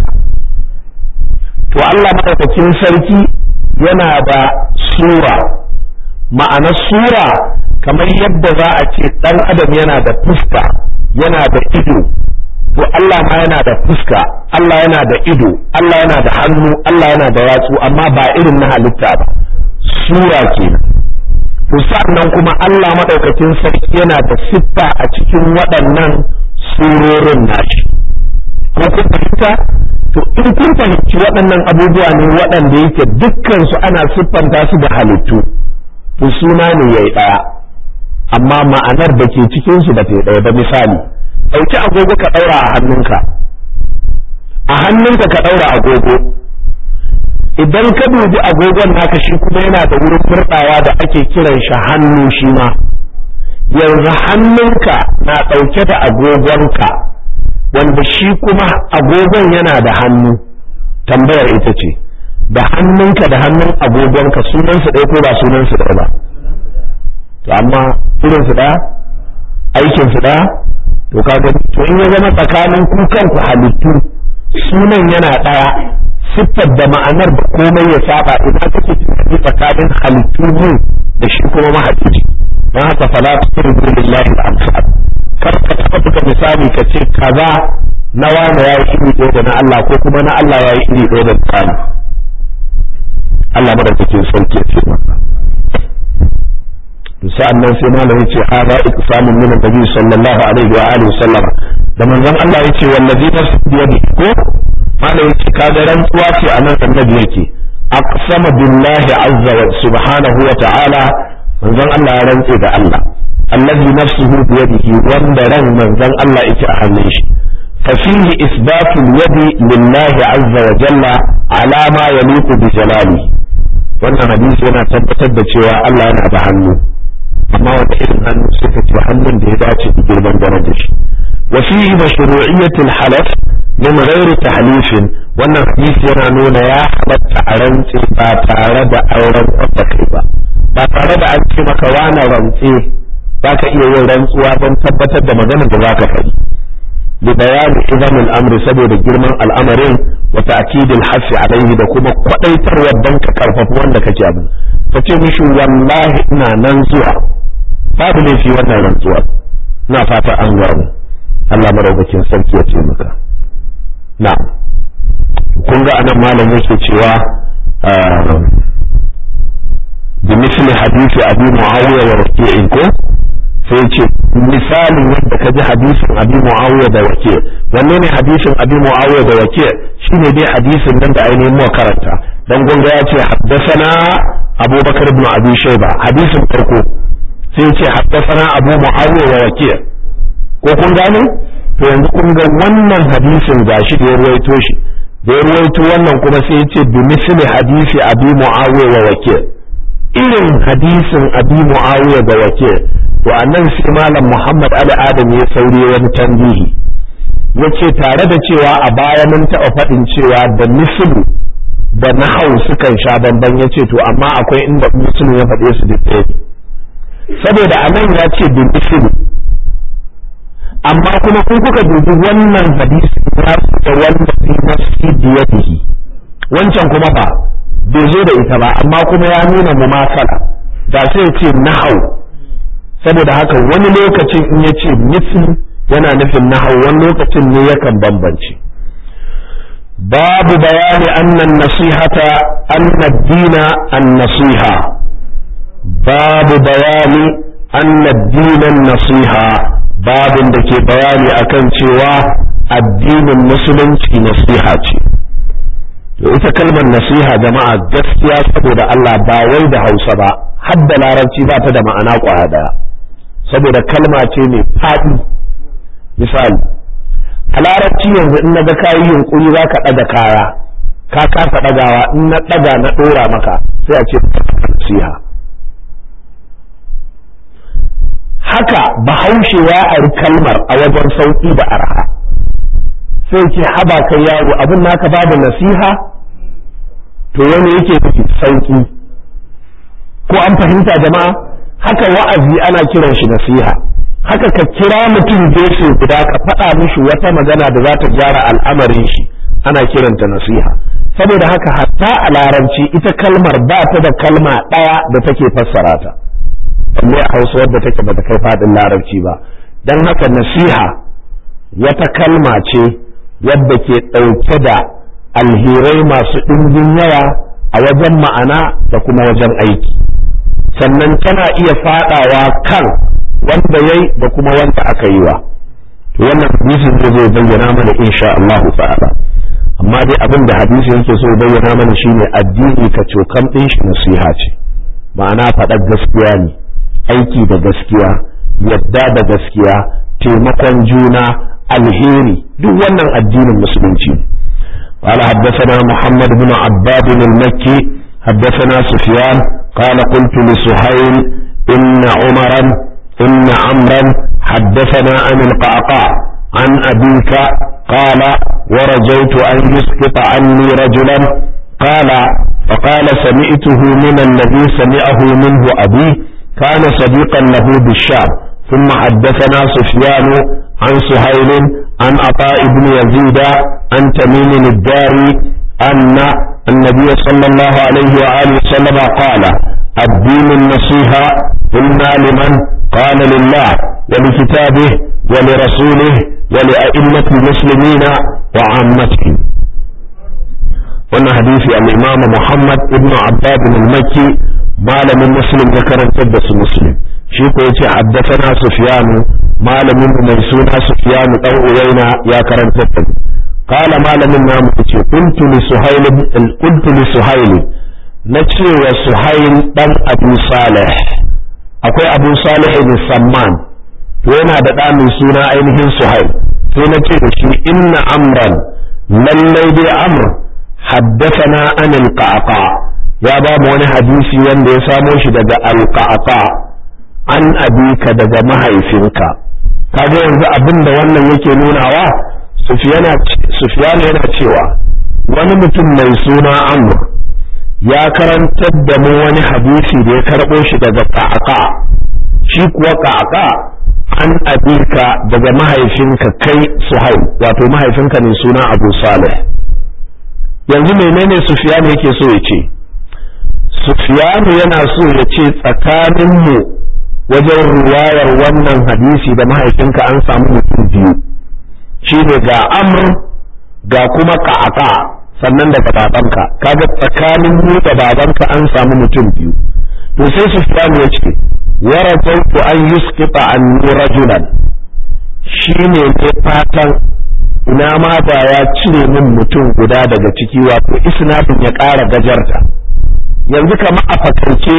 Speaker 1: to Allah madaukakin sarki yana da sura ma'ana sura kamar yadda za a ce ɗan adam yana da fuska yana da ido to Allah ma yana da fuska Allah yana da ido Allah yana da hannu Allah yana da yatsu amma ba irin na halitta ba sura kenan to sannan kuma Allah madaukakin sarki yana da siffa a cikin waɗannan surorin nashi ko kun fahimta to in kun fahimci waɗannan abubuwa ne waɗanda yake dukkan su ana siffanta su da halittu to suna ne yayi ɗaya amma ma'anar da ke cikin su ba ta ɗaya ba misali ɗauki agogo ka ɗaura a hannunka a hannunka ka ɗaura agogo idan ka dubi agogon naka shi kuma yana da wurin murɗawa da ake kiran shi hannu shi ma yanzu hannunka na ɗauke da agogonka wanda shi kuma agogon yana da hannu tambayar ita ce da hannunka da hannun agogonka sunansu ɗaya ko ba sunansu ɗaya ba to amma irinsu ɗaya aikinsu ɗaya to kaga to in ya zama tsakanin ku kanku halittu sunan yana ɗaya siffar da ma'anar da komai ya saba idan kake tunani tsakanin halittu mu da shi kuma mahalicci don haka fala tuqribu lillahi al-amsal kar ka taɓa buga misali ka ce kaza na wani yayi iri ɗaya da na Allah ko kuma na Allah yayi iri ɗaya da tsani Allah madaukakin sauki ya ce maka sa'an nan sai malam yace hada iqsamun min annabi sallallahu alaihi wa alihi sallam da manzon Allah yace wallazi nafsi biyadi ko malam yace kaga rantsuwa ce anan annabi yake aqsama billahi azza wa subhanahu wa ta'ala manzon Allah ya rantse da Allah allazi nafsuhu biyadihi wanda ran manzon Allah yake a hannun shi ففيه إثبات اليد لله عز وجل على ما يليق بجلاله wannan hadisi yana tabbatar da cewa Allah yana da hannu amma wanda irin hannu suka ce hannun da ya dace da girman darajar shi wa fihi mashru'iyyatul halaf min ghairi tahlifin wannan hadisi yana nuna ya halatta a rantse ba tare da auren wanda kai ba ba tare da an ce maka wani rantse za ka iya yin rantsuwa don tabbatar da maganar da za ka faɗi li bayani idan al'amri saboda girman al'amarin wa ta'kidil hasi alaihi da kuma kwadaitarwa dan ka karfafa wanda kake abin ka ce mishi wallahi ina nan zuwa babu laifi wannan rantsuwar na fata an gwamu Allah maraukakin sarki ya ce maka na kun ga anan malam yake cewa bi misli hadisi abi muawiya wa rafi'in ko sai ce misalin yadda ka ji hadisin abi muawiya da wake wanne ne hadisin abi muawiya da wake shine dai hadisin nan da ainihin mu karanta dan gunga ya ce haddasana abubakar ibn abi shayba hadisin farko sai ce haddasana abu muawiya wa wake ko kun gane to yanzu kun ga wannan hadisin gashi da ya ruwaito shi da ya ruwaito wannan kuma sai ya ce bi misli hadisi abi muawiya wa wake irin hadisin abi muawiya da wake to annan sai malam Muhammad Ali Adam ya sauri wani tambihi yace tare da cewa a baya mun taɓa faɗin cewa da mislu da nahau sukan sha bamban yace to amma akwai inda muslim ya faɗe su duk ɗaya saboda anan ya ce da mislu amma kuma kun kuka dubi wannan hadisi ya da wanda fi nafsi biyadihi wancan kuma ba bai zo da ita ba amma kuma ya nuna mumasala da sai ya ce nahau saboda haka wani lokacin in ya ce misli yana nufin nahau wani lokacin ne yakan bambance babu bayani annan nasihata anna dina an nasiha babu bayani anna dinan nasiha babin da ke bayani akan cewa addinin musulunci nasiha ce to ita kalmar nasiha jama'a gaskiya saboda Allah ba wai da Hausa ba har da larabci ba ta da ma'ana kwaya daya saboda kalma ce mai faɗi misali a larabci yanzu in na ga kayi yunkuri za ka ɗaga kaya ka kasa ɗagawa in na ɗaga na ɗora maka sai a ce nasiha haka bahaushe ya ari kalmar a wajen sauƙi da arha sai ce haba kai yaro abin naka babu nasiha to wani yake nufi sauƙi ko an fahimta jama'a haka wa'azi ana kiran shi nasiha haka ka kira mutum gefe guda ka faɗa mishi wata magana da za ta gyara al'amarin shi ana kiranta nasiha saboda haka hatta a larabci ita kalmar ba ta da kalma ɗaya da take fassara ta balle a hausa wadda take bata kai faɗin larabci ba don haka nasiha wata kalma ce wadda ke ɗauke da alherai masu ɗimbin yawa a wajen ma'ana da kuma wajen aiki sannan tana iya fadawa kan wanda yayi da kuma wanda aka yi wa to wannan hadisin zai zai bayyana mana insha Allah ta'ala amma dai abin da hadisi yake so bayyana mana shine addini ka cokan din shi nasiha ce ma'ana faɗar gaskiya ne aiki da gaskiya yadda da gaskiya taimakon juna alheri duk wannan addinin musulunci قال حدثنا محمد بن عباد المكي حدثنا سفيان قال قلت لسهيل إن عمرا إن عمرا حدثنا عن القعقاع عن أبيك قال ورجوت أن يسقط عني رجلا قال فقال سمعته من الذي سمعه منه أبي كان صديقا له بالشام ثم حدثنا سفيان عن سهيل عن عطاء بن يزيد عن تميم الداري أن النبي صلى الله عليه وآله وسلم قال الدين النصيحة قلنا لمن قال لله ولكتابه ولرسوله ولأئمة المسلمين وعامتهم wannan hadisi al-imam Muhammad ibn Abbad al-Makki malamin muslim ya karantar da su muslim shi ko yace haddathana Sufyan malamin mai suna Sufyan dan Uwaina ya karantar da قال malamin namu yace qultu li Suhayl qultu li Suhayl nace wa Suhayl dan Abu Salih akwai Abu Salih ibn Samman to yana da ɗa mai suna ainihin Suhayl sai nace da shi inna amran lallai dai amr حدثنا عن القعقاع يا باب wani hadisi wanda ya samo shi daga alqaqa an abika daga mahaifinka kaga yanzu abin da wannan yake nunawa sufiyana yana cewa wani mutum mai suna amr ya karantar da mu wani hadisi da ya karɓo shi daga qaqa shi kuwa qaqa an abika daga mahaifinka kai suhail wato mahaifinka mai suna abu salih yanzu menene Sufyan yake so ya ce Sufyan yana so ya ce tsakaninmu wajen ruwayar wannan hadisi da mahaifinka an samu mutum biyu shine ga amr ga kuma ka'aka sannan daga babanka kaga tsakanin mu da babanka an samu mutum biyu to sai Sufyan ya ce warajautu an yusqita anni rajulan shine ne fatan ina ma ba ya cire min mutum guda daga ciki wato isnadin ya ƙara gajarta yanzu kama a fakance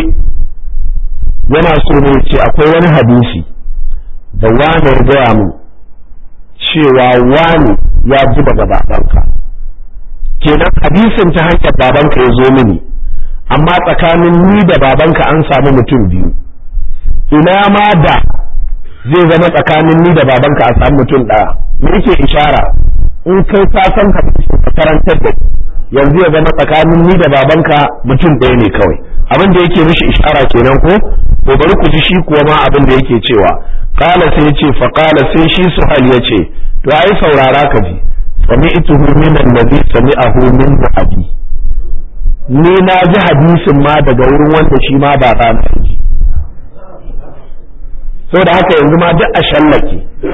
Speaker 1: yana so ne ce akwai wani hadisi da wane ya gaya mu cewa wani ya ji daga babanka kenan hadisin ta hanyar babanka ya zo mini amma tsakanin ni da babanka an samu mutum biyu ina ma da zai zama tsakanin ni da babanka a samu mutum ɗaya me yake ishara in kai ka san ka karantar da yanzu ya zama tsakanin ni da babanka mutum ɗaya ne kawai abin da yake mishi ishara kenan ko to bari ku ji shi kuwa ma abin da yake cewa qala sai yace fa qala sai shi suhal yace to ai saurara ka ji sami'tuhu min allazi sami'ahu min abi ni na ji hadisin ma daga wurin wanda shi ma ba ba na ji saboda haka yanzu ma duk a shallake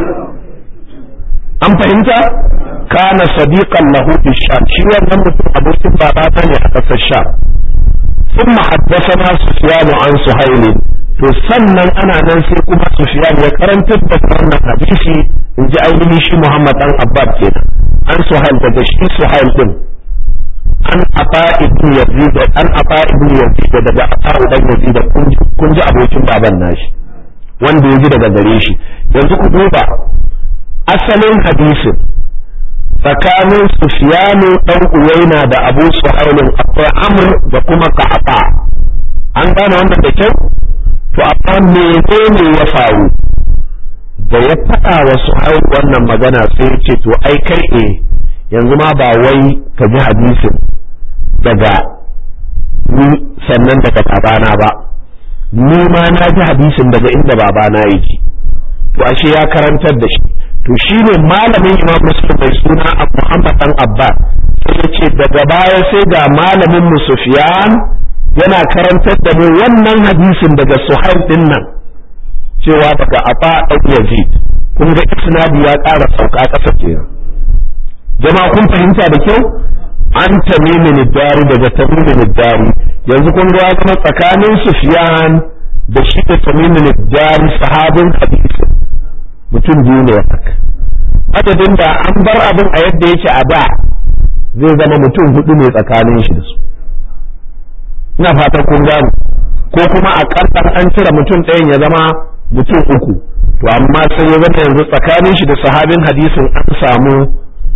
Speaker 1: an fahimta kana sadiqan lahu fi sham shi wannan mutum abokin babata ne a kasar sham ثم حدثنا سفيان عن سهيل to sannan ana nan sai kuma Sufyan ya karantar da wannan hadisi in ji ainihin shi Muhammad dan Abbad kenan an Suhail daga shi Suhail din an Ata ibn Yazid an Ata ibn Yazid daga Ata dan Yazid kun ji abokin baban nashi wanda ya ji daga gare shi yanzu ku duba asalin hadisin tsakanin Sufyanu dan Uwaina da Abu Suhailin akwai Amr da kuma Ka'aba an gane wannan da kyau to amma menene ya faru da ya faɗa wa Suhail wannan magana sai ya ce to ai kai eh yanzu ma ba wai ka ji hadisin daga ni sannan daga babana ba ni ma na ji hadisin daga inda babana yake to ashe ya karantar da shi to shi ne malamin imam muslim mai suna muhammad dan abbas sai ya ce daga baya sai ga malamin mu sufyan yana karantar da mu wannan hadisin daga suhail din nan cewa daga aba dan yazid kun ga isnadi ya ƙara sauka ƙasa kenan jama'a kun fahimta da kyau an tamimin dari daga tamimin dari yanzu kun ga ya zama tsakanin sufyan da shi da tamimin dari sahabin hadisin mutum biyu ne haka adadin da an bar abin a yadda yake a da zai zama mutum hudu ne tsakanin shi da su ina fatan kun gano ko kuma a ƙarƙar an cire mutum ɗayan ya zama mutum uku to amma sai ya zama yanzu tsakanin shi da sahabin hadisin an samu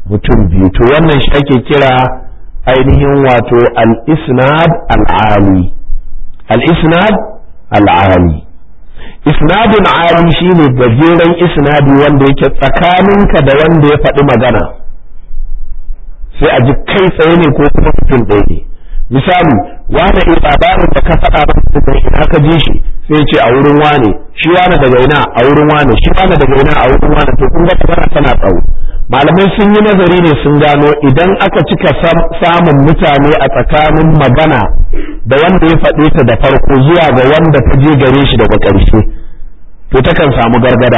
Speaker 1: mutum biyu to wannan shi ake kira ainihin wato al-isnad al-ali al-isnad al-ali isnadun ali shine gajeren isnadi wanda yake tsakaninka da wanda ya faɗi magana sai a ji kai tsaye ne ko kuma mutum ɗaya ne misali wane in labarin da ka faɗa masa da ina ka ji shi sai ce a wurin wane shi wane daga ina a wurin wane shi wane daga ina a wurin wane to kun ga magana tana tsawo malamai sun yi nazari ne sun gano idan aka cika samun mutane a tsakanin magana da wanda ya faɗe ta da farko zuwa ga wanda ta je gare shi daga ƙarshe to takan samu gargada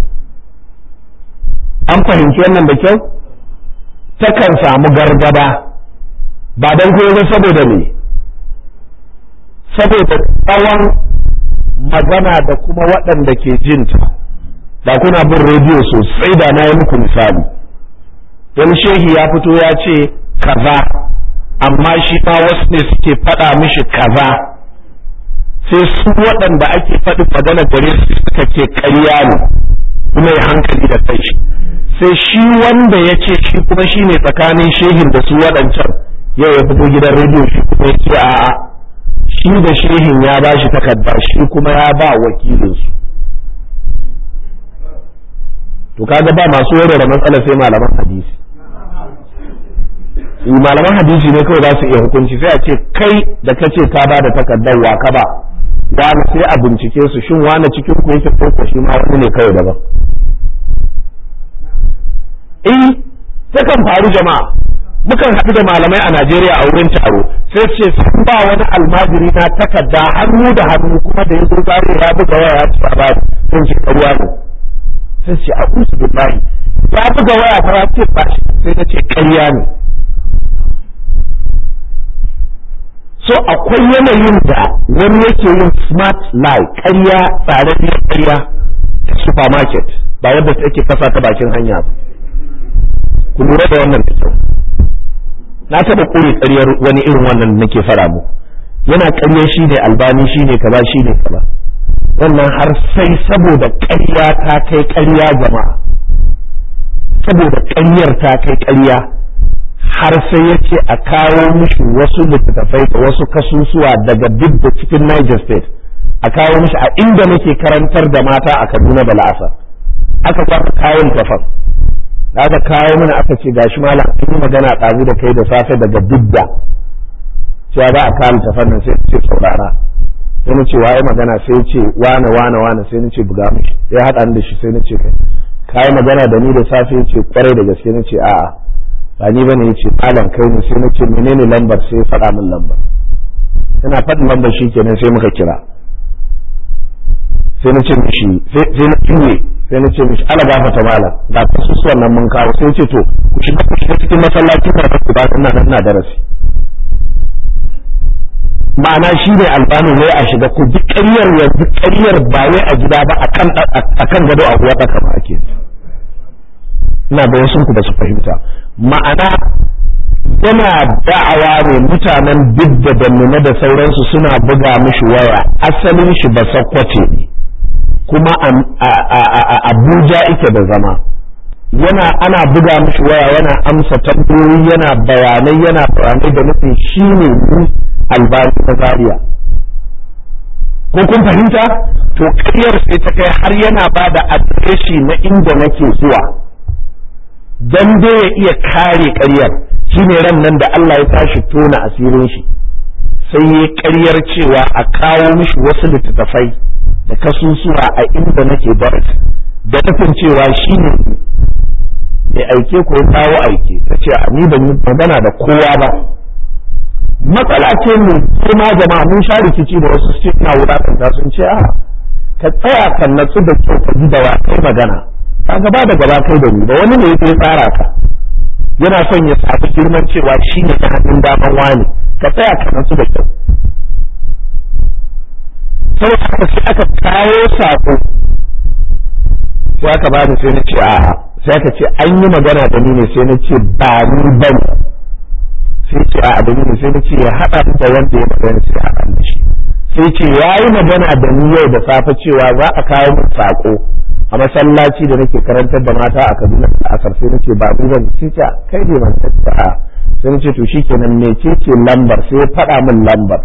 Speaker 1: an fahimci wannan da kyau takan samu gargada ba don kuma saboda ne saboda tsawon magana da kuma waɗanda ke jinta da kuna bin rediyo sosai da na yi muku misali wani shehi ya fito ya ce kaza amma shi ma wasu ne suke faɗa mishi kaza sai su waɗanda ake faɗi magana gare su suka ce ƙarya ne kuma ya hankali da kai shi sai shi wanda ya ce shi kuma shi ne tsakanin shehin da su waɗancan yau ya fito gidan rediyo shi kuma ya ce a'a shi da shehin ya ba shi takarda shi kuma ya ba wakilinsu to kaga ba masu warware matsala sai malaman hadisi malaman hadisi ne kawai za su iya hukunci sai a ce kai da ka ce ka ba da takardar wa ka ba wani sai a bincike su shin wani cikin ku yake ko shi ma wani ne kawai daban eh takan faru jama'a mukan haɗu da malamai a Najeriya a wurin taro sai ce sun ba wani almajiri na takarda hannu da hannu kuma da ya zo zare ya buga waya ya ci ba sun ce ƙarya ne sai ce a kusa billahi ya buga waya ta ya ce ba sai na ce ƙarya ne so akwai yanayin da wani yake yin smart lie ƙarya tsararriyar ƙarya ta supermarket ba wadda take kasa ta bakin hanya ba ku lura da wannan da kyau na taɓa kore ƙaryar wani irin wannan nake fara mu yana ƙarya shi ne albani shi ne kaza shi ne kaza wannan har sai saboda ƙarya ta kai ƙarya jama'a saboda ƙaryar ta kai ƙarya har sai ya ce a kawo mishi wasu littattafai da wasu kasusuwa daga duk da cikin Niger State a kawo mishi a inda nake karantar da mata a Kaduna da La'asa aka kwata kayan tafan da aka kawo mana aka ce gashi malam an yi magana ɗazu da kai da safe daga bidda cewa za a kawo tafan nan sai ce saurara sai na ce waye magana sai ce wane wane wane sai na ce buga mishi ya haɗa ni da shi sai na ce kai kayi magana da ni da safe ya ce kwarai da gaske na ce a'a ba ni bane yace malam kai ne sai nace menene lambar sai faɗa min lambar yana faɗin lambar shi kenan sai muka kira sai nace mishi sai na tuye sai nace mishi ala gafata malam ga kasusuwan nan mun kawo sai ce to ku shiga ku shiga cikin masallacin da ku ba ina nan ina darasi ma'ana shi ne albani ne a shiga ku duk ƙaryar yanzu ƙaryar ba wai a gida ba akan gado a kuwa ɗaka ba ake ina da wasu ku ba su fahimta ma'ana yana da'awa ne mutanen bidda da nuna da sauransu suna buga mishi waya asalin shi ba sakwace ne kuma a abuja ike da zama yana ana buga mishi waya yana amsa tambayoyi yana bayanai yana bayanai da nufin shi ne ni albani na zaria ko kun fahimta to ƙaryar sai ta kai har yana ba da adireshi na inda nake zuwa dan dai ya iya kare ƙaryar shine ran nan da Allah ya tashi tona asirin shi sai ya ƙaryar cewa a kawo mishi wasu littattafai da kasusuwa a inda nake barat da nufin cewa shi ne mai aike ko ya kawo aike ta ce a ni ban yi magana da kowa ba matsala ce mai kuma jama'a mun sha rikici da wasu su na wulakanta sun ce a ka tsaya ka natsu da kyau ka ji da wa kai magana ka gaba da gaba kai da ni ba wani ne ya tsara ka yana son ya samu girman cewa shi ne ta hannun daman wani ka tsaya ka natsu da kyau sai aka sai aka kawo sako sai aka bani sai na ce a'a sai aka ce an yi magana da ni ne sai na ce ba ni bane sai ce a'a da ni ne sai na ce ya haɗa da wanda ya magana sai haɗa da shi sai ce ya yi magana da ni yau da safe cewa za a kawo min sako a masallaci da nake karantar da mata a Kaduna a asar sai nace ba ni zan ce kai ne man tattara sai nace to shikenan mecece lambar sai ya faɗa min lambar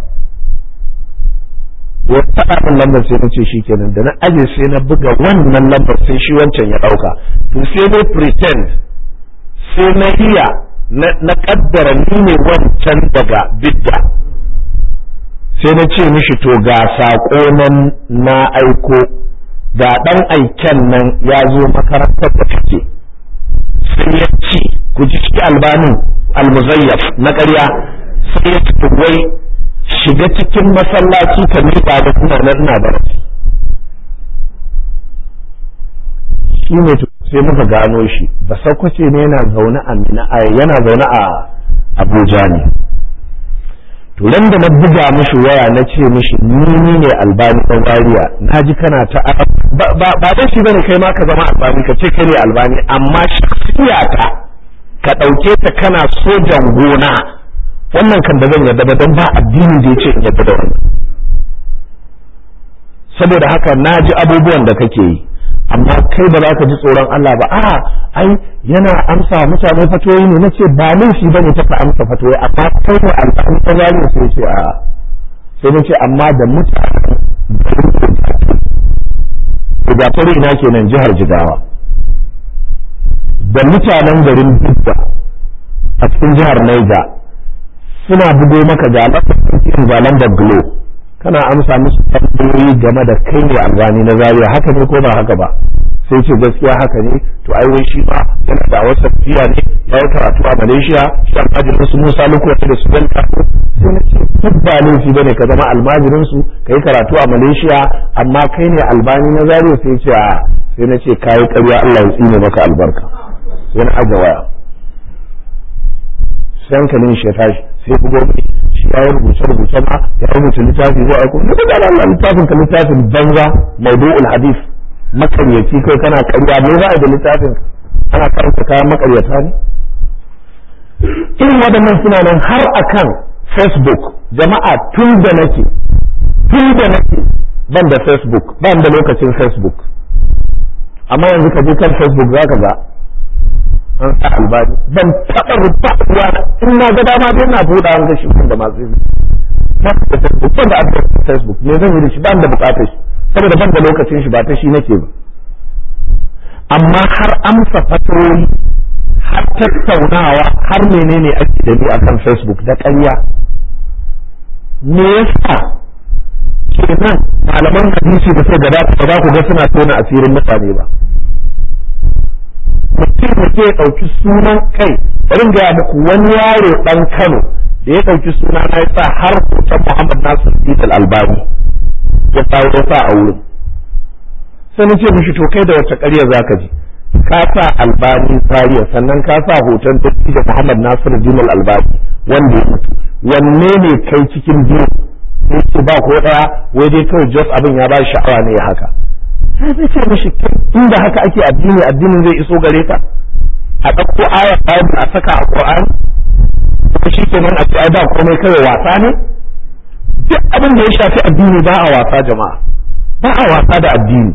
Speaker 1: ya faɗa min lambar sai nace shikenan da na aje sai na buga wannan lambar sai shi wancan ya ɗauka to sai dai pretend sai na iya na kaddara ni ne wancan daga bidda sai na ce mishi to ga saƙo nan na aiko ga ɗan aiken nan ya zo makarantar da kake sai ya ce ku ji ciki albanin almuzayyaf na ƙarya sai ya ce wai shiga cikin masallaci ka miƙa da kuma na ina da shi ne sai muka gano shi ba sakwace ne yana zaune a yana zaune a Abuja ne to ran da na buga mishi waya na ce mishi ni ne albani ɗan wariya na ji kana ta ba dan shi bane kai ma ka zama albani ka ce kai ne albani amma shaksiya ka ka ɗauke ta kana sojan gona wannan kan da zan yarda ba don ba addinin da ya ce in yarda da wannan saboda haka na ji abubuwan da kake yi amma kai ba za ka ji tsoron Allah ba a ai yana amsa mutane fatoyi ne nace ba laifi bane ta ka amsa fatoyi amma kai ne alƙalin ta zani sai ce a sai nace amma da mutane da fari ina kenan jihar Jigawa da mutanen garin Bidda a cikin jihar Niger suna bugo maka ga lafafin zalan da Glo kana amsa musu tambayoyi game da kai ne albani na Zaria haka ne ko ba haka ba sai ce gaskiya haka ne to ai wai shi ba yana da wasu tafiya ne ya yi karatu a Malaysia shi almajirin su Musa Luku wata da su Delta sai na ce duk ba laifi bane ka zama almajirin su ka yi karatu a Malaysia amma kai ne albani na Zaria sai ce a sai na ce kayi ƙarya Allah ya tsine maka albarka sai na aje waya sai hankalin shi ya tashi sai bugo shi ya rubuce rubuce ma ya rubuta littafi ko aiko ne da Allah littafin ka littafin banza mawdu'ul hadith makaryaci kai kana ƙarya me za a da littafin ana karanta kayan makaryata ne irin waɗannan suna nan har akan facebook jama'a tun da nake tun da nake ban da facebook ban da lokacin facebook amma yanzu ka je kan facebook za ka ga an sa albani ban taɓa rubuwa in na ga dama dai na buɗa an gashi da masu yi na da facebook ban da adres facebook me zan yi da shi ban da bukatar shi saboda ban da lokacin shi ba ta shi nake ba amma har amsa fatoyi har tattaunawa har menene ake da ni akan facebook da ƙarya me yasa kenan malaman hadisi da sai gaba ba za ku ga suna tona asirin mutane ba mutum da ke ɗauki sunan kai bari gaya muku wani yaro ɗan Kano da ya ɗauki suna na ya sa har hoton Muhammad Nasir Idil Albani ya kawo ya sa a wurin sai na ce mishi to kai da wacce ƙarya za ka ji ka sa albani tsariya sannan ka sa hoton tafi da Muhammad Nasir Idil Albani wanda ya mutu wanne ne kai cikin biyu sai ce ba ko ɗaya wai dai kawai jos abin ya ba sha'awa ne ya haka sai zai ce mishi inda haka ake addini addinin zai iso gare ka a ɗauko ayar Bible a saka a Qur'ani ko shi kenan a ce ai ba komai kawai wasa ne duk abin da ya shafi addini ba a wasa jama'a ba a wasa da addini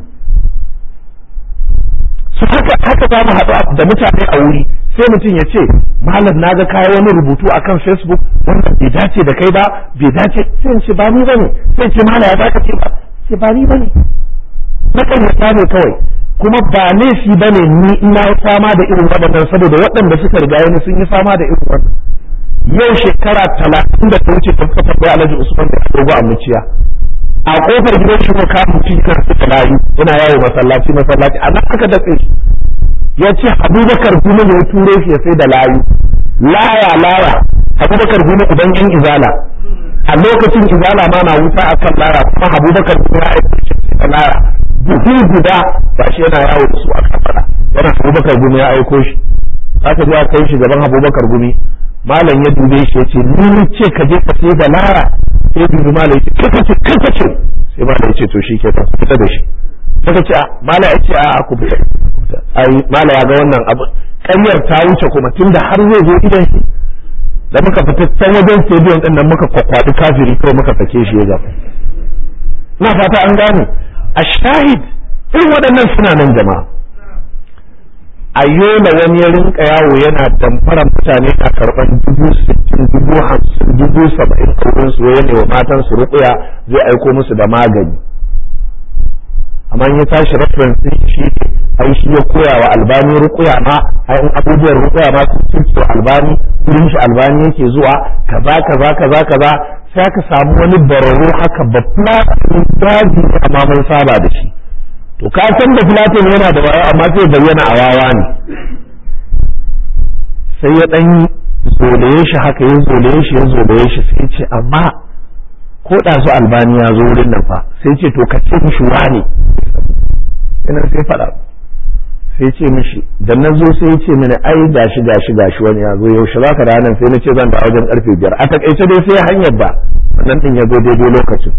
Speaker 1: su haka haka za mu haɗu da mutane a wuri sai mutum ya ce malam na ga kawo wani rubutu akan facebook wannan bai dace da kai ba bai dace sai ce ba ni bane sai ce malam ya zaka ce ba ce ba ni bane na ƙaryata ne kawai kuma ba laifi bane ni ina fama da irin waɗannan saboda waɗanda suka riga ni sun yi fama da irin wannan yau shekara talatin da ta wuce ta kafa da alhaji usman da dogo a muciya a kofar gidan shi ko kamun cikin suka layu yana yawo masallaci masallaci a nan aka datse shi ya ce abubakar gumi ne ya ture shi ya sai da layu laya laya abubakar gumi uban yan izala a lokacin izala ma na wuta a kan laya kuma abubakar gumi ya aiki shi da laya buhu guda ba shi yana yawo da su a kafara yana abubakar gumi ya aiko shi aka je a kai shi gaban abubakar gumi malam ya dube shi ya ce ni ce ka je ka sai da lara sai dubi malam ya ce kaka ce kaka ce sai malam ya ce to shi ke ta fita da shi kaka ce a malam ya ce a ku fita ai malam ya ga wannan abu ƙaryar ta wuce kuma tunda har zai zo idan shi da muka fita can wajen stadium din nan muka kwakwadi kafiri kawai muka sake shi ya gaba na fata an gane a shahid irin waɗannan suna nan jama'a a yola wani ya rinka yawo yana damfara mutane a karɓar dubu sittin dubu hamsin dubu saba'in a wurin su ne wa matan su rukuya zai aiko musu da magani amma in ya tashi reference din shi ai shi ya koya wa albani rukuya ma ai in abubuwan rukuya ma sun ce albani wurin shi albani yake zuwa kaza kaza kaza kaza sai aka samu wani bararo haka ba platin daji amma mun saba da shi to ka san da platin yana da wayo amma sai bayyana a wawa ne sai ya dan zolaye shi haka ya zolaye shi ya zolaye shi sai ce amma ko ɗazu albani ya zo wurin nan fa sai ce to ka ce mishi wane ina sai faɗa sai ce mishi da na zo sai ce mini ai gashi gashi gashi wani ya zo yaushe za ka ranar sai na ce zan da wajen karfe biyar a takaice dai sai hanyar ba wannan din ya zo daidai lokacin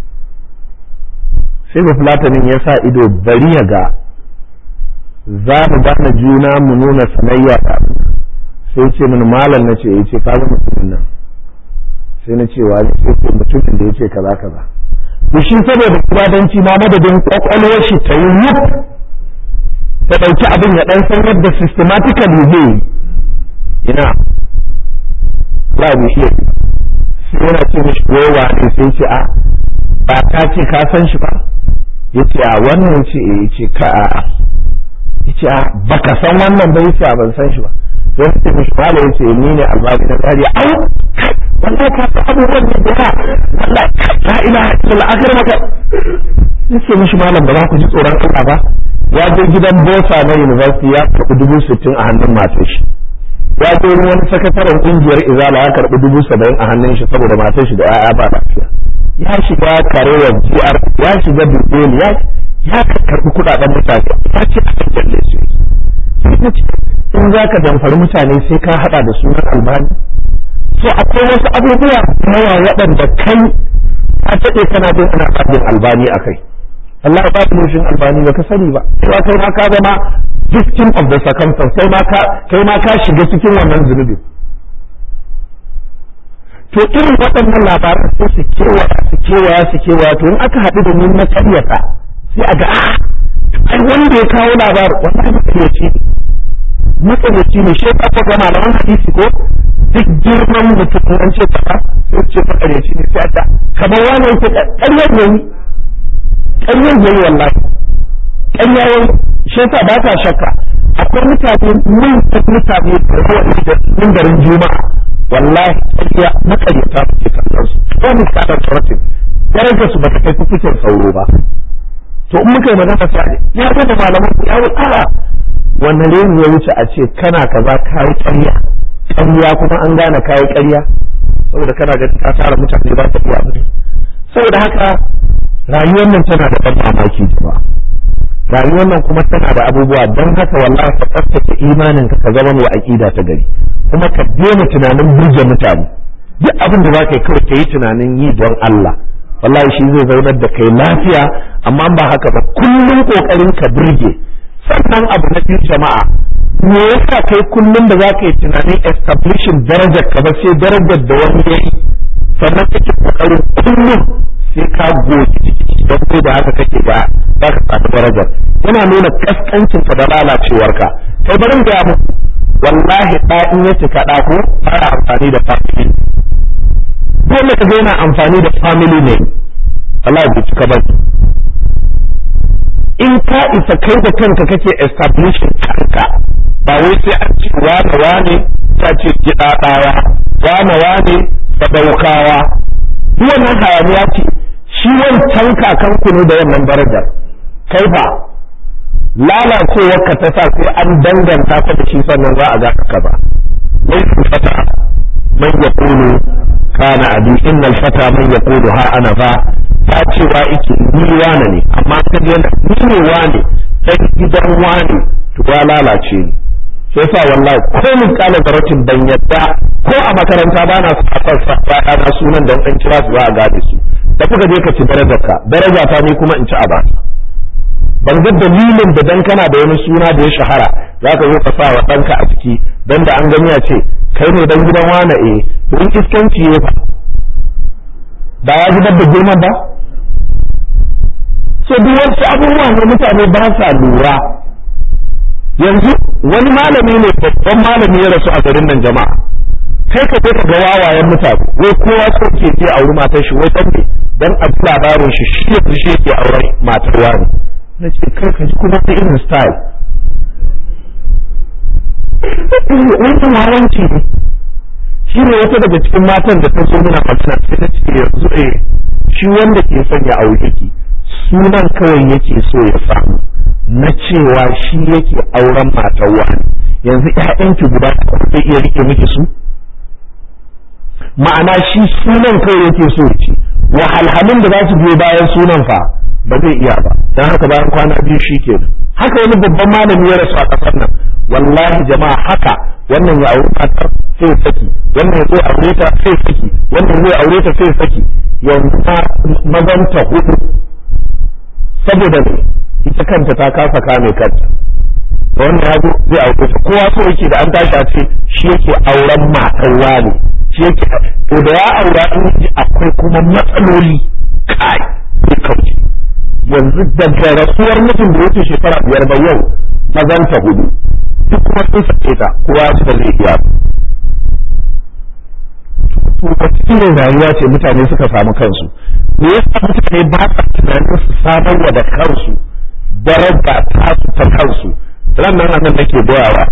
Speaker 1: sai ba fulatanin ya sa ido bari ya ga za mu gane juna mu nuna sanayya da sai ce mini malam na ce ya ce ka ga mutumin nan sai na ce wa sai ce mutumin da ya ce kaza kaza to shi saboda kubadanci ma madadin kwakwalwar shi ta yi wuf ta ɗauki abin ya ɗan san yadda systematically zai ina ba mu iya sai yana ce mishi kowa ne sai ce a ba ka ce ka san shi ba ya ce a wannan ce ya ce ka a ya ce a baka san wannan ba ya ce a ban san shi ba sai ce mishi mala ya ce ni ne albabi na tsari au wallahi ka san abubuwan ne da wallahi la ilaha illallah akar maka ya ce mishi malam ba za ku ji tsoron Allah ba ya je gidan bosa na university ya karɓi dubu sittin a hannun matar shi ya je wani sakataren kungiyar izala ya karɓi dubu saba'in a hannun shi saboda matar shi da 'ya'ya ba lafiya ya shiga karewar GR ya shiga Bibel ya ya karɓi kuɗaɗen mutane ya ce a kan jalle su in za ka damfari mutane sai ka haɗa da sunan albani so akwai wasu abubuwa yawa waɗanda kai a taɗe kana bin ana faɗin albani a kai Allah ba ku nufin albani ba ka sani ba cewa kai ma ka zama victim of the circumstance kai ma ka kai ma ka shiga cikin wannan zunubi to irin waɗannan labaran sai su kewaya su kewaya su kewaya to in aka haɗu da ni na karyata sai a ga a ai wanda ya kawo labar wallahi makaryaci ne makaryaci ne shi ka ga malaman hadisi ko duk girman mutum an ce kaza sai ce makaryaci ne sai a ta kamar wani yake ƙaryar ne ƙaryar yayi wallahi ƙarya yayi shi yasa ba ta shakka akwai mutane mun mutane da wani da mindarin juma'a wallahi ƙarya makaryata suke kallon su ko mu kada tsoratin darajar su bata kai kukucin sauro ba to in muka yi magana sai ya ga da malaman ku ya wuce wannan reni ya wuce a ce kana kaza kai ƙarya ƙarya kuma an gane kai ƙarya saboda kana ga ka tara mutane ba ta iya abin saboda haka rayuwar nan tana da ban mamaki ba rayuwar nan kuma tana da abubuwa don haka wallahi ka tsaftace imanin ka ka zama mai aqida ta gari kuma ka daina tunanin burge mutane duk abin da zaka yi kawai ka yi tunanin yi don Allah wallahi shi zai zaunar da kai lafiya amma ba haka ba kullum kokarin ka burge sannan abu na biyu jama'a me yasa kai kullum da zaka yi tunanin establishing darajar ka ba sai darajar da wani yayi sannan kake kokarin kullum sai ka goge don ko da haka kake ba za ka samu darajar yana nuna kaskancin ka da lalacewar ka kai barin ga mu wallahi da in ya cika da ko fara amfani da family dole ka ga yana amfani da family ne wallahi bai cika ba in ka isa kai da kanka kake establishing kanka ba wai sai an ce wane wane ta ce gidadawa wane wane sadaukawa duk wannan hayaniya ce shi wancan kakanku ne da wannan darajar kai ba lalacewar ka ta sa sai an danganta ka da shi sannan za a ga ka ba laifin fata man ya kulu kana abi innal fata man ya kulu ha ana ba ta cewa ike ni wane ne amma ka yana ni ne wane dan gidan wane to ya lalace ni sai sa wallahi ko mun kala zaratin ban yadda ko a makaranta ba na sa na sunan da an kira su za a gane su da kuka je ka ci darajarka daraja ta ni kuma in ci a bani ban ga dalilin da dan kana da wani suna da ya shahara za ka zo ka sa wa ɗanka a ciki dan da an gani a ce kai ne dan gidan wane eh to in iskanci ya fa ba ya zubar da girman ba so to duk wasu abubuwa ne mutane ba sa lura yanzu wani malami ne babban malami ya rasu a garin nan jama'a kai ka je ka ga wawayen mutane wai kowa so ke je auri matar shi wai dan ne dan a ji labarin shi shi ya shi yake auren matar wani na ce kai ka ji kuma ta irin style wannan wawanci ne shi ne wata daga cikin matan da ta zo muna magana sai ta ce yanzu eh shi wanda ke son ya aure ki sunan kawai yake so ya samu na cewa shi yake auren matar wani yanzu ƴaƴanki guda zai iya rike miki su ma'ana shi sunan kawai yake so ce wahalhalun da za su biyo bayan sunan fa ba zai iya ba don haka bayan kwana biyu shi kenan haka wani babban malami ya rasu a ƙasar nan wallahi jama'a haka wannan ya auri matar sai saki wannan ya zo aure ta sai saki wannan ya aure ta sai saki yanzu ta mazanta hudu saboda ne ita kanta ta kasa kame kanta da wannan ya zo zai aure ta kowa so yake da an tashi a ce shi yake auren matar wani shi yake to da ya aura in ji akwai kuma matsaloli kai sai kauce yanzu daga rasuwar mutum da yake shekara biyar ba yau mazanta hudu duk kuma sun sake ta kowa su da zai iya to wata irin rayuwa ce mutane suka samu kansu me yasa mutane ba sa tunanin su samarwa da kansu daraja tasu ta kansu ran nan nan nake goyawa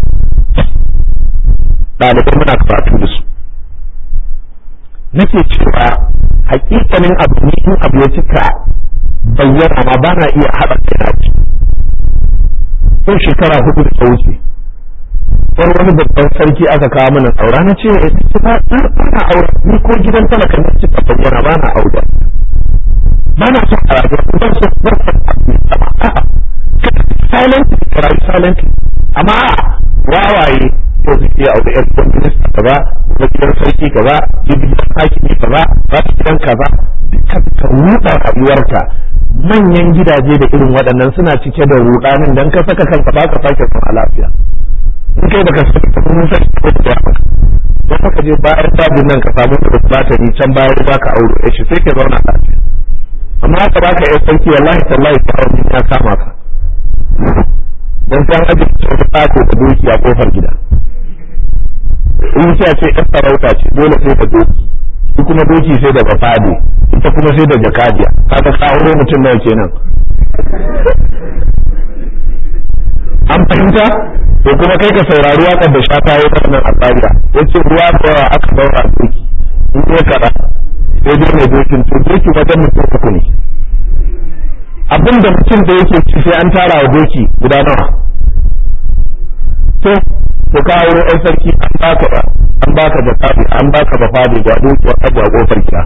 Speaker 1: ɗalibai muna karatu da su nake cewa hakikanin abu ne in abu ya cika bayyana ma ba na iya haɗa kai yau shekara hudu da ta wuce wani wani babban sarki aka kawo mana aura na ce ya ce ba na aure ni ko gidan talaka ne cika bayyana ba na aure ba na son a rayuwa ba so ba so a'a silent rayu silent amma wawaye ko su ke aure yan gidan minista kaza ko gidan sarki kaza gidan hakimi kaza ba su gidan kaza duka ka ruɗa rayuwarka manyan gidaje da irin waɗannan suna cike da ruɗanin dan ka saka kanka ba ka sake zama lafiya in kai baka saka ta kuma sai ko da maka dan ka je bayan dajin nan ka samu da batari can bayan ba ka aure shi sai ka zauna lafiya amma ka baka yan sarki wallahi tallahi ta wani ya kama ka dan san aje ta ko da doki a kofar gida in ce ce yan sarauta ce dole sai da doki shi kuma doki sai da bafade ita kuma sai da jakadiya kaga ka aure mutum nawa kenan an fahimta to kuma kai ka saurari waƙar da shata ya wannan albariya yace ruwa da yawa aka daura doki in ya kada sai dai mai dokin to doki wajen mutum uku ne abin da mutum da yake ci sai an tara wa doki guda nawa to to ka aure ɗan sarki an baka ba an baka da fadi an baka da fadi ga doki wa kaja kofar gida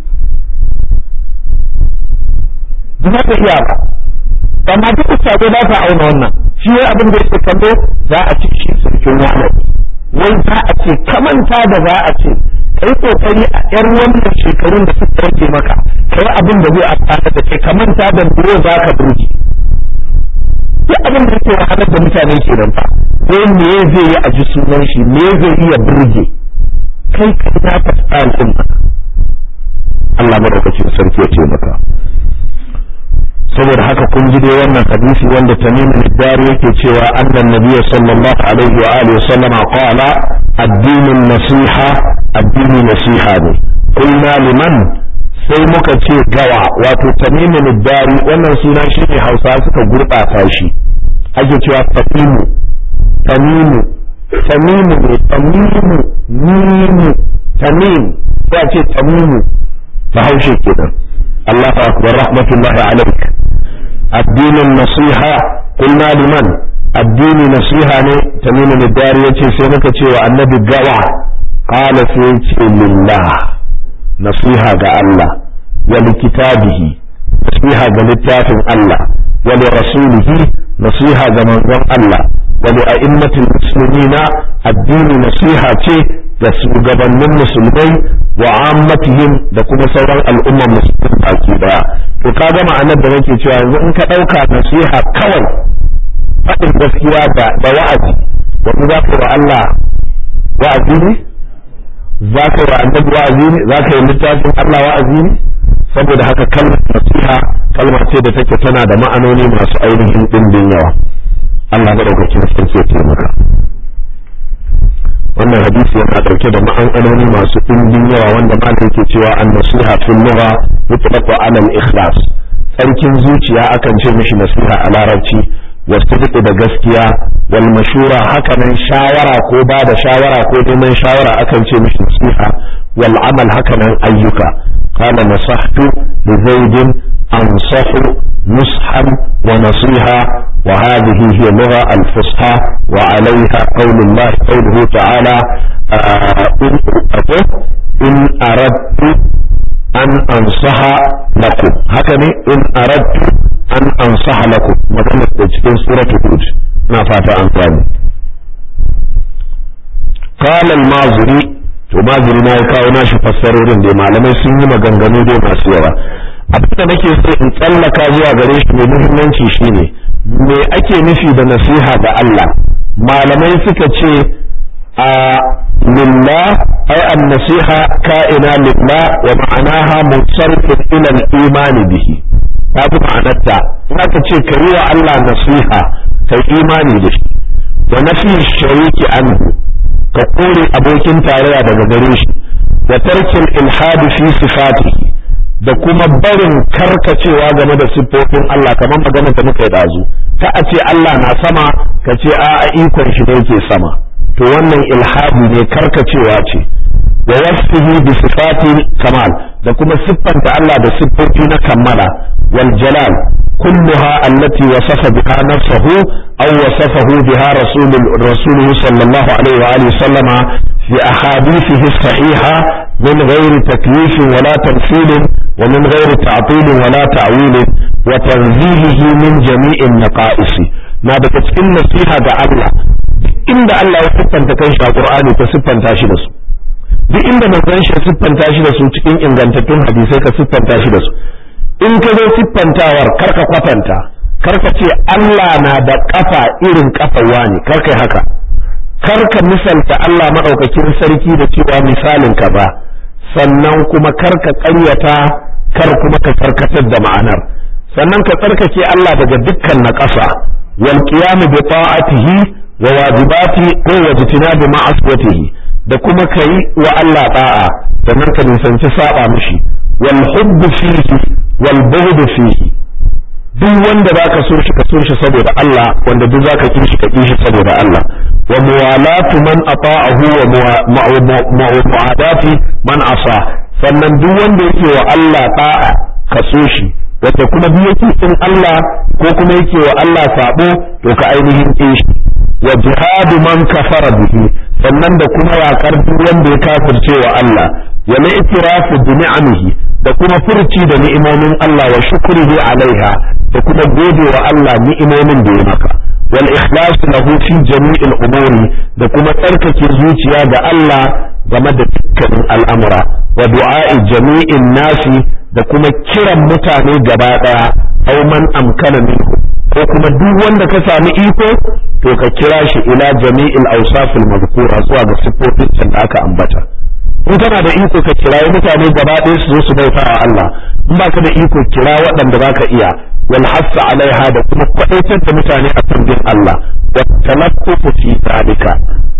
Speaker 1: ba ka iya ba amma duk sabo ba ta auna wannan shi wai abin da yake kallo za a ci shi sarkin wani wai za a ce kamanta da za a ce kai kokari a yar wannan shekarun da suka rage maka kai abin da zai amfana da kai kamanta da dole za ka burge duk abin da yake wahalar da mutane ke nan fa ko me zai yi a ji sunan shi me zai iya burge kai ka na ka tsarin Allah madaukakin sarki ya ce maka saboda haka kun ji dai wannan hadisi wanda tamim dari yake cewa annan nabiyyu sallallahu alaihi wa alihi sallama qala addinin nasiha addini nasiha ne kulna liman sai muka ce gawa wato tamim dari wannan suna shi ne hausa suka gurbata shi ake cewa tamimu tamimu tamimu ne tamimu mimu tamim sai a ce tamimu bahaushe kenan الله أكبر رحمة الله عليك الدين النصيحة قلنا لمن الدين نصيحة تميم الدار يتي سينك تي النبي قوى قال سيتي لله نصيحة الله ولكتابه نصيحة للتاف الله ولرسوله نصيحة من الله ولأئمة المسلمين الدين نصيحة da shugabannin musulmai wa ammatihim da kuma sauran al'ummar musulmi baki daya to ka ga ma'anar da nake cewa yanzu in ka ɗauka nasiha kawai faɗin gaskiya da da wa'azi wani za ka wa Allah wa'azi ne za ka wa annabi wa'azi ne za ka yi littafin Allah wa'azi ne saboda haka kalmar nasiha kalma ce da take tana da ma'anoni masu ainihin ɗimbin yawa Allah madaukakin sarki ya taimaka wannan hadisi yana dauke da ma'anoni masu ɗimbin yawa wanda malam yake cewa an-nasiha fil lugha mutlaqu ala al-ikhlas tsarkin zuciya akan ce mishi nasiha a larabci wasu da gaskiya wal mashura hakanan shawara ko ba da shawara ko neman shawara akan ce mishi nasiha wal amal hakanan ayyuka qala nasahtu li zaidin ansahu nushan wa nasiha wa hadhihi hiya lugha al fusha wa alayha qawlullah qawluhu ta'ala in aradtu an ansaha lakum haka ne in aradtu an ansaha lakum magana da cikin suratul hud na fata an gane qala al-mazuri to mazuri na ya kawo nashi fassarorin da malamai sun yi maganganu dai masu yawa abin da nake so in tsallaka zuwa gare shi mai muhimmanci shine me ake nufi da nasiha ga Allah malamai suka ce a lillah ay an-nasiha ka'ina lillah wa ma'anaha munsarifun ila al-iman bihi ta fi ma'anarta in aka ce ka yi wa Allah nasiha ka imani da shi wa nafi shariki anhu ka kore abokin tarayya daga gare shi da tarkin ilhadi fi sifatihi da kuma barin karkacewa game da siffofin Allah kamar magana da muka yi dazu ka a ce Allah na sama ka ce a a ikon shi ne yake sama to wannan ilhadi ne karkacewa ce wa wasfihi bi sifati kamal da kuma siffanta Allah da siffofi na kammala wal jalal كلها التي وصف بها نفسه أو وصفه بها رسول رسوله صلى الله عليه وآله وسلم في أحاديثه الصحيحة من غير تكليف ولا تمثيل ومن غير تعطيل ولا تعويل وتنزيهه من جميع النقائص ما بتتكلم نصيحة الله إن الله يسفن تكنش القرآن تسفن تاشي duk inda manzon shi siffanta shi da su cikin ingantattun hadisai ka siffanta shi da su in ka zo siffantawar karka kwatanta karka ce Allah na da kafa irin kafawa ne karka haka karka misalta Allah maɗaukakin sarki da cewa misalin ka ba sannan kuma karka ƙaryata kar kuma ka karkatar da ma'anar sannan ka tsarkake Allah daga dukkan na ƙasa wal qiyamu bi ta'atihi wa wajibati ko wajtina bi ma'asiyatihi da kuma kai wa Allah da'a sannan ka nisanci saba mishi wal hubbu fihi wal bughdu fihi duk wanda zaka so shi ka so shi saboda Allah wanda duk zaka kin shi ka kin shi saboda Allah wa muwalatu man ata'ahu wa mu'adati man asa sannan duk wanda yake wa Allah da'a ka so shi wanda kuma duk yake kin Allah ko kuma yake wa Allah sabo to ka ainihin kin shi wa jihadu man kafara bihi sannan da kuma yaƙar duk wanda ya kafirce wa Allah wa la itirafu bi ni'amihi da kuma furci da ni'imomin Allah wa shukrihi alaiha da kuma gode wa Allah ni'imomin da ya maka wal ikhlas lahu fi jami'il umuri da kuma tsarkake zuciya ga Allah game da dukkanin al'amura wa du'a'i jami'in nasi da kuma kiran mutane gaba daya aw man amkana minhu ko kuma duk wanda ka sami iko to ka kira shi ila jami'il awsafil mazkura zuwa ga siffofin da aka ambata in kana da iko ka kirayi mutane gaba ɗaya su zo su bauta wa Allah in baka da iko kira waɗanda baka iya wal hassa alaiha da kuma kwadaitar da mutane a kan bin Allah wa talaffufu fi zalika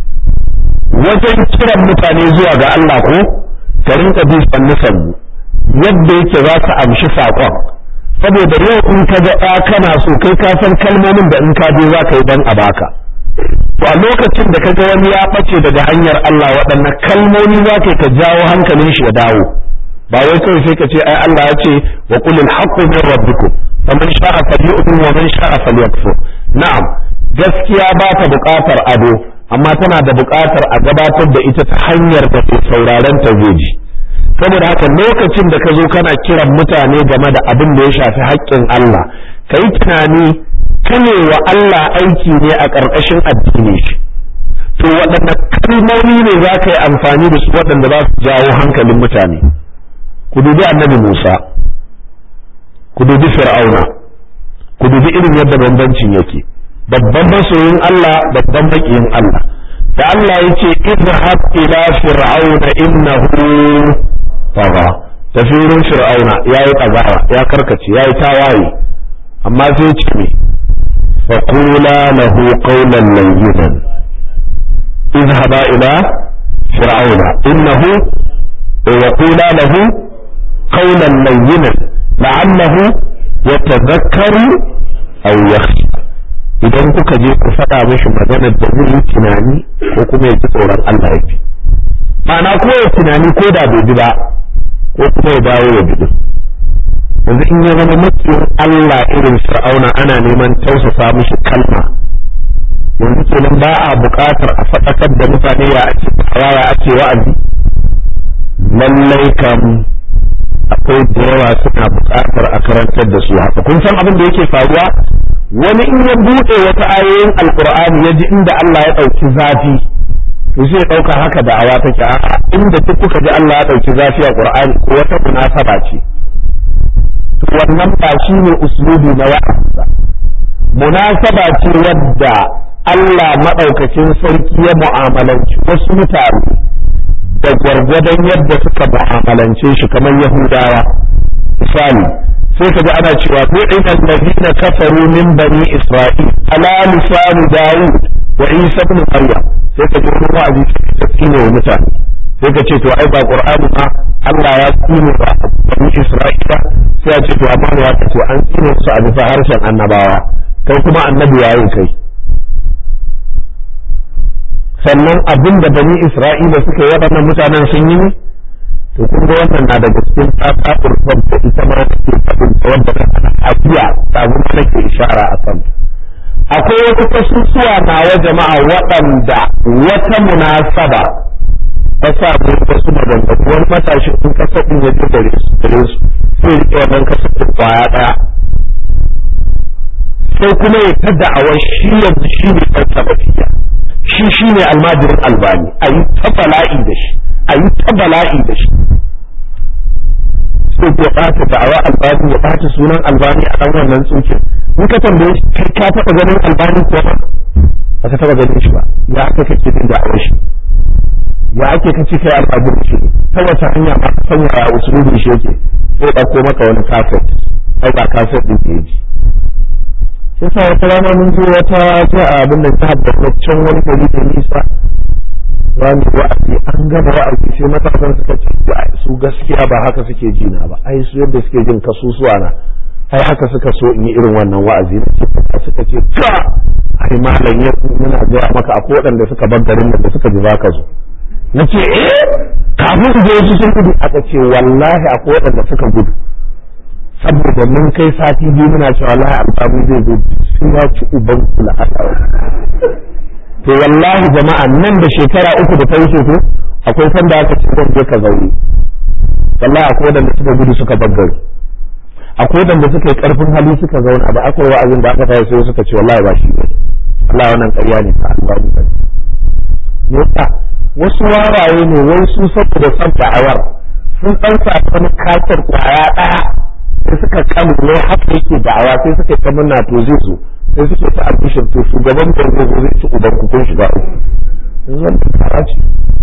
Speaker 1: wajen kiran mutane zuwa ga Allah ko ka rinka bi sannu sannu yadda yake za ka amshi saƙon saboda yau in ka ga ɗa kana so kai ka san kalmomin da in ka je za ka yi dan a baka to a lokacin da kaga wani ya ɓace daga hanyar Allah waɗanne kalmomi za ka ka jawo hankalin shi ya dawo ba wai kawai sai ka ce ai Allah ya ce wa qulil haqqu min rabbikum faman sha'a falyu'min wa man sha'a falyakfur na'am gaskiya ba ta buƙatar ado amma tana da buƙatar a gabatar da ita ta hanyar da ke sauraren ta zai ji saboda haka lokacin da ka zo kana kiran mutane game da abin da ya shafi haƙƙin Allah ka yi tunani kane wa Allah aiki ne a ƙarƙashin addini shi to waɗanne kalmomi ne za ka yi amfani da su waɗanda za su jawo hankalin mutane ku dubi annabi Musa ku dubi Fir'auna ku dubi irin yadda bambancin yake babban masoyin Allah babban maƙiyin Allah da Allah ya ce idhab ila fir'auna innahu tagha tafi wurin fir'auna ya yi ɗagawa ya karkace ya yi tawaye amma sai ce me faƙula lahu qawlan layyinan اذهبا إلى فرعون إنه وقولا له قولا لينا لعله يتذكر أو يخشى idan kuka je ku faɗa mishi maganar da zai yi tunani ko kuma ya ji tsoron Allah ya fi ma'ana ko ya tunani ko da bai bi ba ko kuma ya dawo ya bi yanzu in ya zama makiyin Allah irin fir'auna ana neman tausasa mishi kalma yanzu kenan ba a buƙatar a faɗakar da mutane ya ake ya ake wa'azi lallai kam akwai da yawa suna buƙatar a karantar da su haka kun san abin da yake faruwa wani in ya buɗe wata ayoyin alkur'ani ya ji inda Allah ya ɗauki zafi to sai ya ɗauka haka da awa take a'a inda duk kuka ji Allah ya ɗauki zafi a qur'ani ko wata munasaba ce to wannan ba shine uslubi na wa'azi munasaba ce wadda Allah maɗaukakin sarki ya mu'amalanci wasu mutane da gwargwadon yadda suka mu'amalance shi kamar Yahudawa. Misali, sai ka ga ana cewa bu'ina allazina kafaru min bani Isra'il ala lisani Dawud wa Isa ibn Maryam sai ka ji wani wa'azi ta tsine wa mutane sai ka ce to ai ba Qur'ani ma Allah ya tsine ba bani Isra'ila sai ya ce to amma ya ce an tsine su a bisa harshen annabawa kai kuma annabi yayin kai sannan abin da bani isra'ila suka yi waɗannan mutanen sun yi ne to kun ga wannan na daga cikin tsatsatsar da ita ma take faɗin ta wanda ta ana ajiya sabon nake ishara a kan akwai wasu kasusuwa nawa jama'a waɗanda wata munasaba ta sa mu wasu maganganu wani matashin in kasa ɗin ya ji gare su gare su sai riƙe wannan kasa ɗin kwaya ɗaya sai kuma ya ta da'awar shi yanzu shi ne ɗan sabatiya shi shi ne almajirin albani a yi ta bala'i da shi a yi ta bala'i da shi sai ya ɓata da'awa albani ya ɓata sunan albani a ɗan wannan tsokin in ka tambaye shi kai ka taɓa ganin albani ko ba ba ka taɓa ganin shi ba ya aka kake jin da'awar shi ya ake kace kai almajirin shi ta wata hanya ma ka sanya ya usulubi shi yake sai ɗauko maka wani kafet ai ba kafet ɗin da ya ji yasa wata rana mun je wata ta abin da ta haddasa can wani gari da nisa wani wa'azi an gama wa'azi sai matasan suka ce su gaskiya ba haka suke ji na ba ai su yadda suke jin kasusuwa na ai haka suka so in yi irin wannan wa'azi na ce suka ce ka ai malam ya muna gaya maka akwai waɗanda suka bar garin da suka ji za ka zo na ce eh kafin su je su sun gudu aka ce wallahi akwai waɗanda suka gudu saboda mun kai sati biyu muna cewa wallahi alfabu zai zo sai ya ci uban kula a to wallahi jama'a nan da shekara uku da ta wuce ko akwai sanda aka ce zan je ka zaure wallahi akwai wadanda suka gudu suka baggare akwai wadanda suka yi karfin hali suka zauna ba akwai wa'azin da aka tayi sai suka ce wallahi ba shi ne Allah wannan ƙarya ne ta Allah ne yasa wasu waraye ne wai su saboda san da'awar sun ɗan sa wani katar kwaya ɗaya sai suka kamu ne haka yake da'awa sai suka ta murna to zai zo sai suke ta albishir to shugaban da zai zo zai ci uban ku kun shiga uku zan fara ce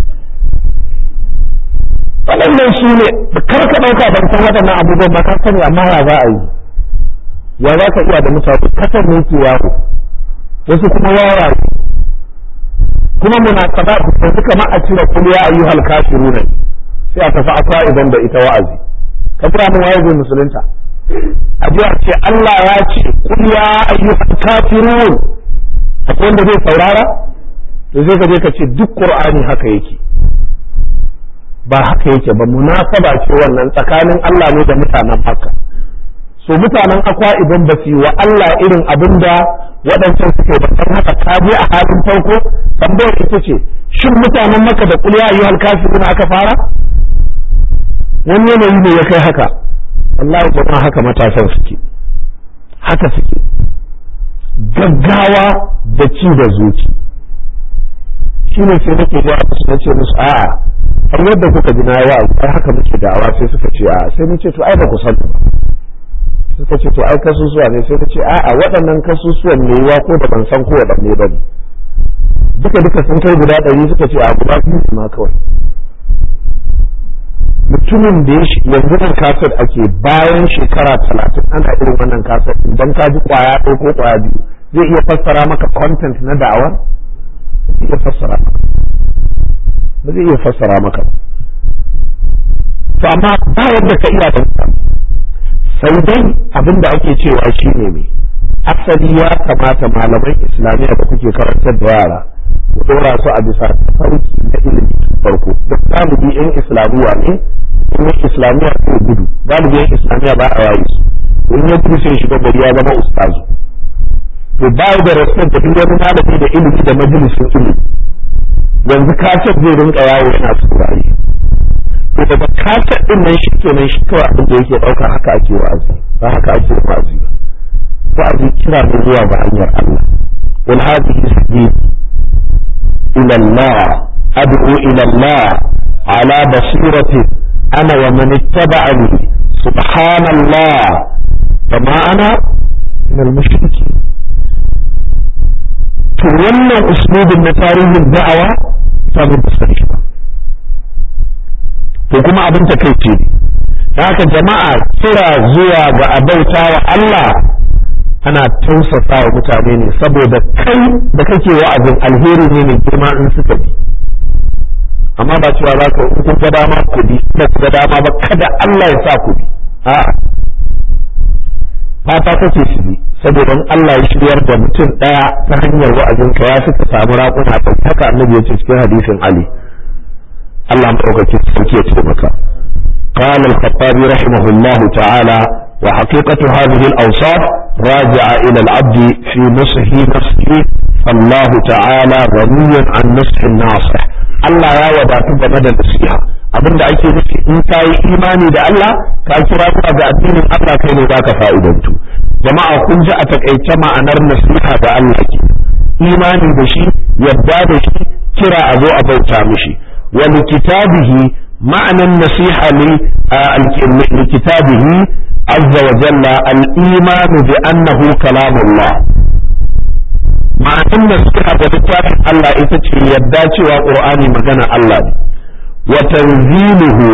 Speaker 1: waɗannan su ne kar ka ɗauka ban san waɗannan abubuwan ba ka sani amma ya za a yi ya za ka iya da mutane kasar ne ke yawo wasu kuma wawa kuma munasaba yanzu kamar a cire kuliya ayyuhal kafiruna sai a tafi akwa idan da ita wa'azi ka fara mun waye zai musulunta a ji a ce Allah ya ce kul ya ayyuhal kafirun akwai wanda zai saurara to sai ka je ka ce duk qur'ani haka yake ba haka yake ba munasaba ce wannan tsakanin Allah ne da mutanen Makka so mutanen akwa idan ba su yi wa Allah irin abin da waɗancan suke ba san haka ka je a halin farko tambayar ita ce shin mutanen Makka da kul ya ayyuhal kafirun aka fara wani yanayi ne ya kai haka Allah jama'a haka matasan suke haka suke gaggawa da ci da zuci shi ne sai nake ga su na ce musu a'a har yadda kuka ji na yi wa'azi ai haka muke da'awa sai suka ce a'a sai nace to ai ba ku san ba suka ce to ai kasusuwa ne sai nace a'a waɗannan kasusuwan ne wa ko da ban san ko waɗanne ba ne duka duka sun kai guda ɗari suka ce a guda biyu ma kawai mu mutumin da ya yanzu nan kasar ake bayan shekara talatin ana irin wannan kasar idan ka ji kwaya ɗaya ko kwaya biyu zai iya fassara maka content na da'awar zai iya fassara maka ba zai iya fassara maka to amma ba yadda ka iya da sai dai abin da ake cewa shi ne me asali ya kamata malaman islamiyya da kuke karantar da yara ku dora su a bisa farki na ilimi farko duk galibi yan islamiyya ne kuma islamiyya ko gudu galibi yan islamiyya ba a yayi su in ya gudu sai shiga gari ya zama ustazu to ba da respect da duk wani malami da ilimi da majalisin ilimi yanzu kasar zai rinka yawo yana saurari to daga kasar din nan shi kenan shi kawai abin da yake dauka haka ake wa'azi ba haka ake wa'azi ba wa'azi kira ne zuwa ga hanyar Allah wal hadhihi sabili ila Allah ad'u ila Allah ala basirati ana wa man ittaba'ani subhanallah kama ana min al-mushrikeen to wannan uslubin na tarihin da'awa sabon da sarki ba to kuma abin ta kai ce da haka jama'a kira zuwa ga abauta wa Allah ana tausasa wa mutane ne saboda kai da kake wa'azin alheri ne mai girma in suka bi amma ba cewa za ka kun ga dama ku bi ba ku ga dama ba kada Allah ya sa ku bi a'a fata kake su bi saboda in Allah ya shiryar da mutum daya ta hanyar wa'azin ka ya fi ka samu raƙuna ta haka annabi ya ce cikin hadisin Ali Allah madaukaki sarki ya taimaka قال الخطابي رحمه الله تعالى وحقيقة هذه الأوصاف راجعة إلى العبد في نصح نفسه فالله تعالى غني عن نصح الناصح الله يا وداتك مدى نصيحة abin da ake nufi in ka yi imani da Allah ka kira zuwa ga addinin Allah kai ne zaka fa'idantu jama'a kun ji a takaice ma'anar nasiha da Allah ke imani da shi yadda da shi kira a zo a bauta mishi wa likitabihi ma'anan nasiha li likitabihi azza wa jalla al-iman bi annahu kalamullah ma'anan nasiha da littafin Allah ita ce yadda cewa qur'ani magana Allah ne wa tanziluhu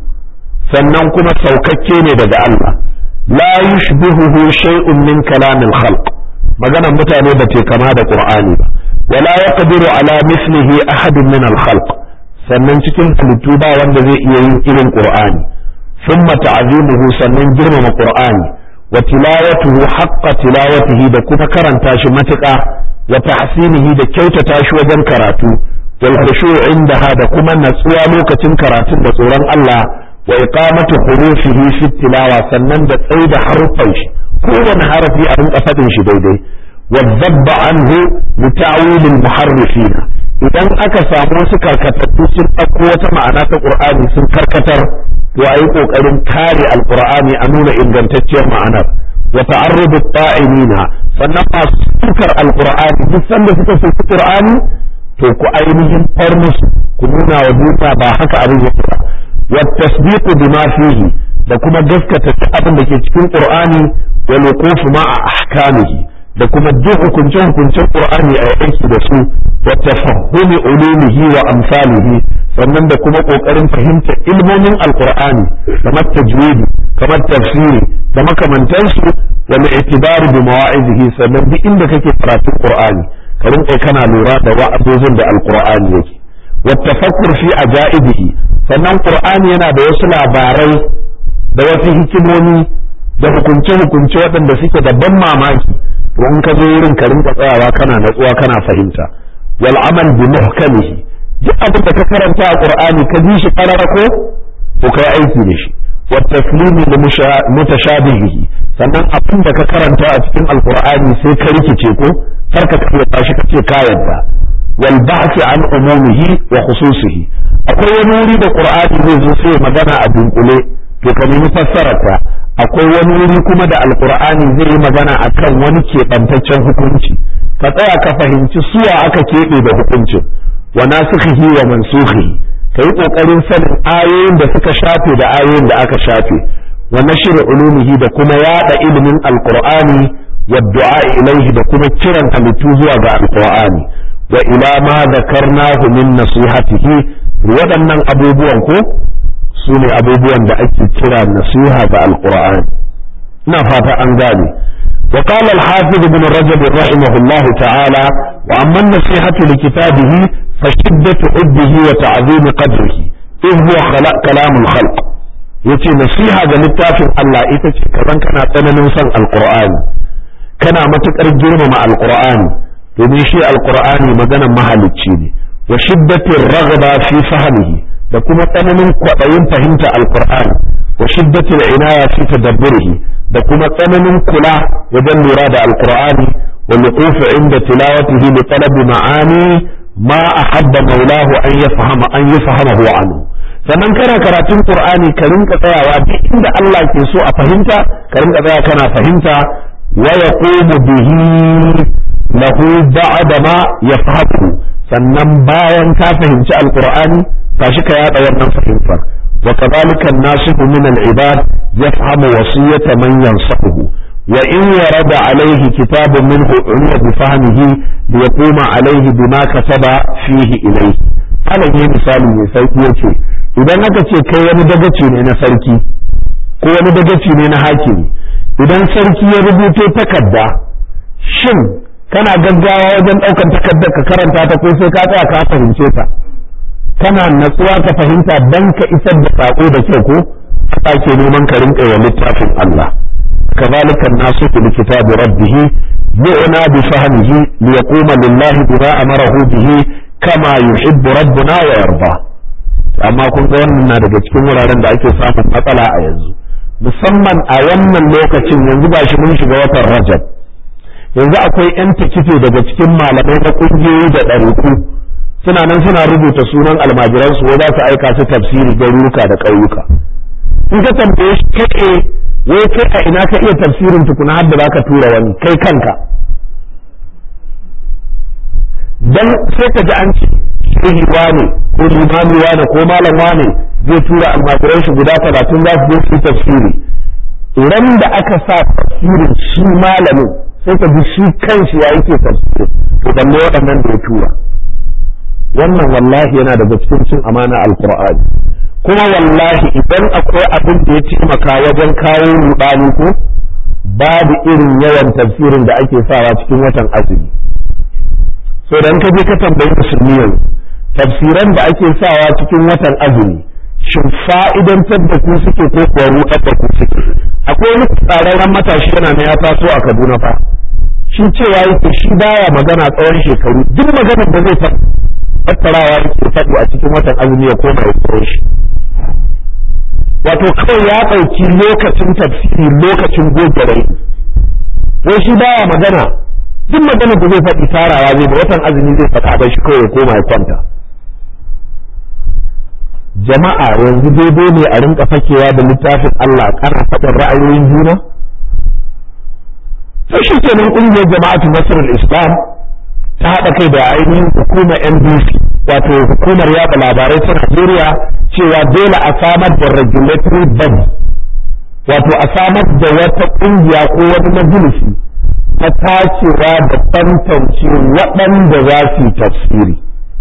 Speaker 1: sannan kuma saukakke ne daga Allah la yushbihuhu shay'un min kalamil khalq maganar mutane ba ce kama da qur'ani ba wala yaqdiru ala mislihi ahadun min al khalq sannan cikin halittu ba wanda zai iya yin irin qur'ani thumma ta'zimuhu sannan girmama qur'ani wa tilawatuhu haqqa tilawatihi da kuma karanta shi matuƙa wa tahsinihi da kyautata shi wajen karatu wal khushu' indaha da kuma natsuwa lokacin karatun da tsoron Allah wa iqamatu hurufihi fi tilawa sannan da tsaida harfan shi kowane harafi a rinka faɗin shi daidai wa dabba anhu li ta'wil al muharrifina idan aka samu wasu karkatattu sun ɗauko wata ma'ana ta qur'ani sun karkatar to ayi kokarin kare alqur'ani a nuna ingantacciyar ma'anar wa ta'arrudu ta'imina sannan masu sukar alqur'ani duk sanda suka soki qur'ani to ku ainihin far musu ku nuna wa duniya ba haka abin yake ba والتصديق بما فيه da kuma gaskata duk abin da ke cikin Qur'ani wa luqufu ma'a ahkamihi da kuma duk hukuncen hukuncen Qur'ani a aiki da su wa tafahhumi ulumihi wa amsalihi sannan da kuma kokarin fahimtar ilmomin alqur'ani kamar tajwidi kamar tafsiri da makamantansu wa li'tibari bi mawa'izihi sannan duk inda kake karatun Qur'ani ka rinka kana lura da wa'azozin da alqur'ani yake wa tafakkur fi ajaibihi sannan qur'ani yana da wasu labarai da wasu hikimomi da hukunce-hukunce waɗanda suke da ban mamaki to in ka zo wurin ka rinka tsayawa kana natsuwa kana fahimta wal amal bi muhkamihi duk abin da ka karanta a qur'ani ka ji shi karara ko to kai aiki da shi wa taslimi li mutashabihi sannan abin da ka karanta a cikin alqur'ani sai ka rikice ko kar ka kafa shi kace ka yadda wal ba'th an umumihi wa khususihi akwai wani wuri da qur'ani zai zo sai magana a dunkule to ka nemi fassararta akwai wani wuri kuma da alqur'ani zai yi magana akan wani keɓantaccen hukunci ka tsaya ka fahimci suwa aka keɓe da hukuncin wa nasikhihi wa mansukhihi ka yi ƙoƙarin sanin ayoyin da suka shafe da ayoyin da aka shafe wa nashir ulumihi da kuma yada ilimin alqur'ani wa du'a ilaihi da kuma kiran halittu zuwa ga alqur'ani wa ila ma zakarnahu min nasihatihi waɗannan abubuwan ko su ne abubuwan da ake kira nasiha ga alqur'ani ina fata an gane وقال الحافظ ابن رجب رحمه الله تعالى وأما النصيحة لكتابه فشدة حبه وتعظيم قدره إذ هو خلق كلام الخلق yace nasiha ga littafin Allah ita ce kazan kana tsananin son alqur'ani kana matukar girmama alqur'ani domin shi alqur'ani maganar mahalicci ne wa shiddatir raghaba fi fahmihi da kuma tsananin kwaɗayin fahimta alqur'ani wa shiddatil inaya fi tadabburihi da kuma tsananin kula wajen lura da alqur'ani wa luqufu inda tilawatihi li talabi ma'ani ma ahabba maulahu an yafhama an yafhamahu anhu sannan kana karatun qur'ani ka rinka tsayawa duk inda Allah ke so a fahimta ka rinka tsaya kana fahimta wa yaqumu bihi lahu ba'da ma yafhamu sannan bayan ka fahimci alqur'ani tashi ka yada wannan fahimtar wa kadhalika an-nasihu min al-ibad yafhamu wasiyata man yansahu wa in yarada alayhi kitabun minhu ulwa bi fahmihi liyaquma alayhi bima kataba fihi ilayhi alan yi misali mai sauki yace idan aka ce kai wani dagaci ne na sarki ko wani dagaci ne na hakimi idan sarki ya rubuto takarda shin kana gaggawa wajen ɗaukan takardar ka karanta ta ko sai ka tsaya ka fahimce ta kana natsuwa ka fahimta dan ka isar da sako da kyau ko ka ke neman ka rinka wa littafin Allah kazalika nasu bi kitabi rabbih yu'na bi fahmihi li yaquma lillahi bima amarahu bihi kama yuhibbu rabbuna wa yarda amma kun ga wannan na daga cikin wuraren da ake samun matsala a yanzu musamman a wannan lokacin yanzu ba shi mun shiga watan Rajab yanzu akwai 'yan takife daga cikin malamai na ƙungiyoyi da ɗariku suna nan suna rubuta sunan almajiransu wai za su aika su tafsiri garuruka da ƙauyuka in ka tambaye shi kai wai kai a ina ka iya tafsirin tukuna har da za ka tura wani kai kanka dan sai ka ji an ce shehi wane ko limami wane ko malam wane zai tura almajiran shi guda talatin za su je su tafsiri ran da aka sa tafsirin shi malamin sai ka ji shi kanshi ya yake tafsiri to balle waɗannan da ya tura wannan wallahi yana daga cikin cin amana alqur'ani kuma wallahi idan akwai abin da ya taimaka wajen kawo rudani ko babu irin yawan tafsirin da ake sawa cikin watan azumi so dan ka je ka tambayi musulmi yanzu tafsiran da ake sawa cikin watan azumi shin fa'idantar da ku suke ko kuwa rudar da ku suke akwai wani tsararren matashi yana na ya taso a Kaduna fa shi cewa yake shi baya magana tsawon shekaru duk maganar da zai faɗi tattarawa yake faɗi a cikin watan azumi ya koma ya tsoro shi wato kawai ya ɗauki lokacin tafsiri lokacin goge rai wai shi baya magana duk maganar da zai faɗi tarawa zai da watan azumi zai faɗa bai shi kawai ya koma ya kwanta jama'a yanzu daidai ne a rinka fakewa da littafin Allah kana faɗin ra'ayoyin juna sai shi kenan ƙungiyar jama'atu nasarar islam ta haɗa kai da ainihin hukumar NBC wato hukumar yaɗa labarai ta Najeriya cewa dole a samar da regulatory body wato a samar da wata ƙungiya ko wani majalisi ta tacewa da tantance waɗanda za su yi tafsiri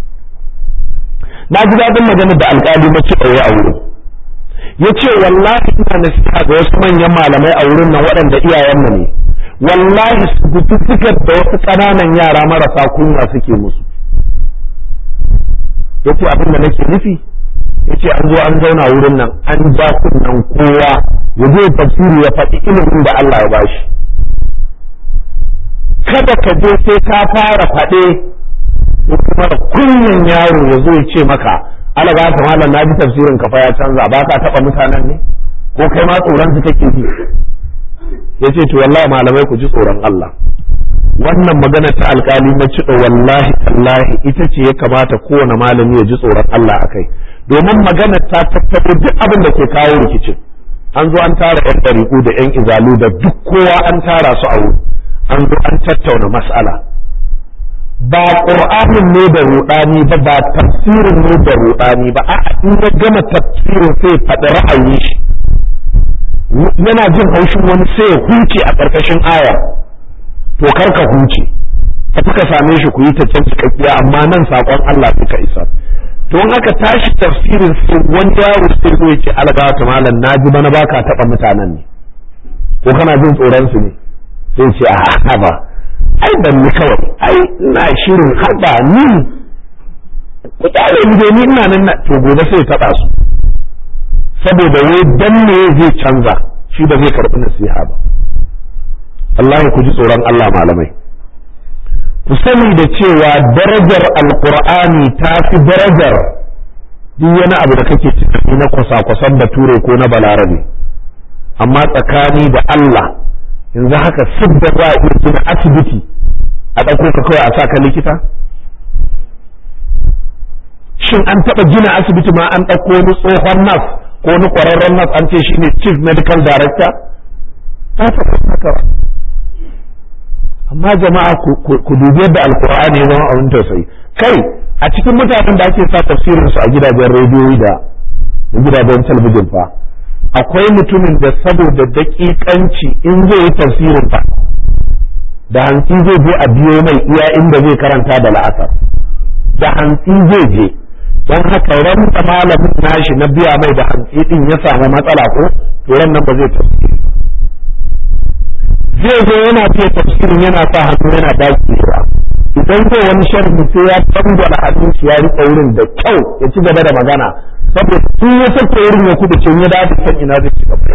Speaker 1: na ji daɗin magana da alƙali na ci ɗaure a wurin ya ce wallahi ina nasiha ga wasu manyan malamai a wurin nan waɗanda iyayenmu ne wallahi su gututtukar da wasu ƙananan yara marasa kunya suke musu ya ce abin da nake nufi ya ce an zo an zauna wurin nan an ja kunnen kowa ya zo tafsiri ya faɗi ilimin da Allah ya bashi kada ka je sai ka fara faɗe ko kuma kunyan yaro ya zo ya ce maka ala ba ta malam na ji tafsirin ka fa ya canza ba ka taɓa mutanen ne ko kai ma tsoron su kake ji ya ce to wallahi malamai ku ji tsoron Allah wannan magana ta alkali na ciɗo wallahi tallahi ita ce ya kamata kowane malami ya ji tsoron Allah a kai domin magana ta tattaro duk abin da ke kawo rikicin an zo an tara yan ɗariƙu da yan izalu da duk kowa an tara su a wuri an zo an tattauna mas'ala ba ƙur'anin ne da ruɗani ba ba tafsirin ne da ruɗani ba a in ya gama tafsirin sai faɗi ra'ayin shi yana jin haushin wani sai ya huce a ƙarƙashin aya to kar ka huce ka ka same shi ku yi ta can cikakkiya amma nan saƙon Allah suka isa to in aka tashi tafsirin sai wani yaro sai zo ya ce algawa ta malam na ji bana baka taɓa mutanen ne ko kana jin tsoron su ne sai ce a haba ai ban ni kawai ai ina shirin haba ni ku kyale ni dai ni ina nan to gobe sai taɓa su saboda wai dan ne zai canza shi ba zai karɓi nasiha ba Allah ku ji tsoron Allah malamai ku sani da cewa darajar alkur'ani ta fi darajar duk wani abu da kake tunani na kwasa-kwasan bature ko na balarabe amma tsakani da Allah yanzu haka sidda za a iya gina asibiti a ɗauko ka kawai a sa ka likita shin an taɓa gina asibiti ma an ɗauko wani tsohon nas ko wani ƙwararren nas an ce shine chief medical director ta taɓa haka amma jama'a ku dubi yadda alkur'ani ya zama abin tausayi kai a cikin mutanen da ake sa tafsirin su a gidajen rediyoyi da gidajen talabijin fa akwai mutumin da saboda daƙiƙanci in zai yi tafsirin fa da hantsi zai je a biyo mai iya inda zai karanta da la'asar da hantsi zai je don haka ran da malamin nashi na biya mai da hantsi din ya samu matsala ko to ran nan ba zai tafsiri zai zo yana fiye tafsirin yana sa hannu yana dakewa idan zai wani sharhi sai ya dangwala hannun shi ya riƙe wurin da kyau ya ci gaba da magana saboda in ya sake wurin ya kudu ce ya dace san ina zai ci gaba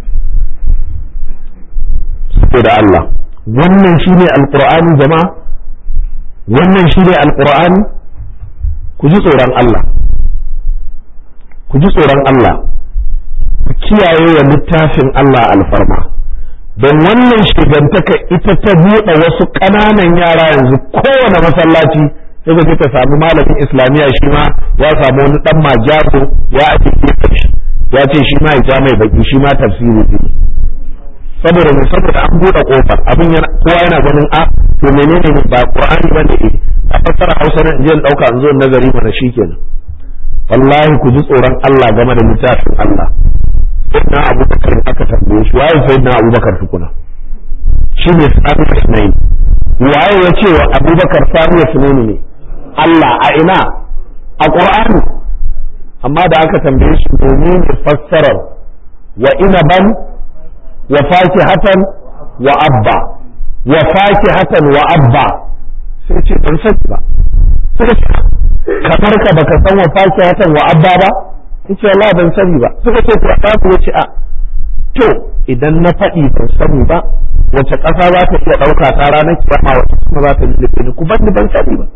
Speaker 1: saboda Allah wannan shine alqur'ani jama'a wannan shine alqur'ani ku ji tsoron Allah ku ji tsoron Allah ku kiyaye wa littafin Allah alfarma don wannan shigantaka ita ta buɗe wasu ƙananan yara yanzu kowane masallaci sai ka ta samu malamin islamiyya shi ma ya samu wani ɗan majago ya ake shi ya ce shi ma ya ja mai baki shi ma tafsiri ne saboda mai saboda an buɗe ƙofar abin yana kowa yana ganin a to menene ne ba qur'ani ba ne a fassara hausa na in ɗauka in zo nazari mana shikenan wallahi ku ji tsoron Allah game da littafin Allah sayyidina abubakar aka tambaye shi waye sayyidina abubakar tukuna shi ne sami ismail waye ya ce wa abubakar sami ismail ne Allah a ina a qur'ani amma da aka tambaye shi domin fassarar wa inaban wa fakihatan wa abba wa fakihatan wa abba sai ce ban sani ba sai ce kamar ka baka san wa fakihatan wa abba ba yace Allah ban sani ba suka ce to ka ku yace a to idan na faɗi ban sani ba wace ƙasa za ta iya ɗauka ta ranar kiyama wace kuma za ta lullube ni ku bani ban sani ba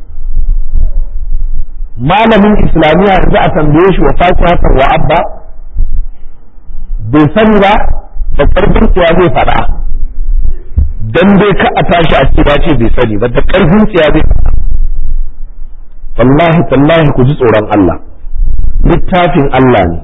Speaker 1: malamin islamiyya yanzu a tambaye shi wa fakihatan wa abba bai sani ba da ƙarfin tsiya zai faɗa dan dai ka a tashi a ce ce bai sani ba da ƙarfin tsiya zai faɗa wallahi tallahi ku ji tsoron Allah littafin Allah ne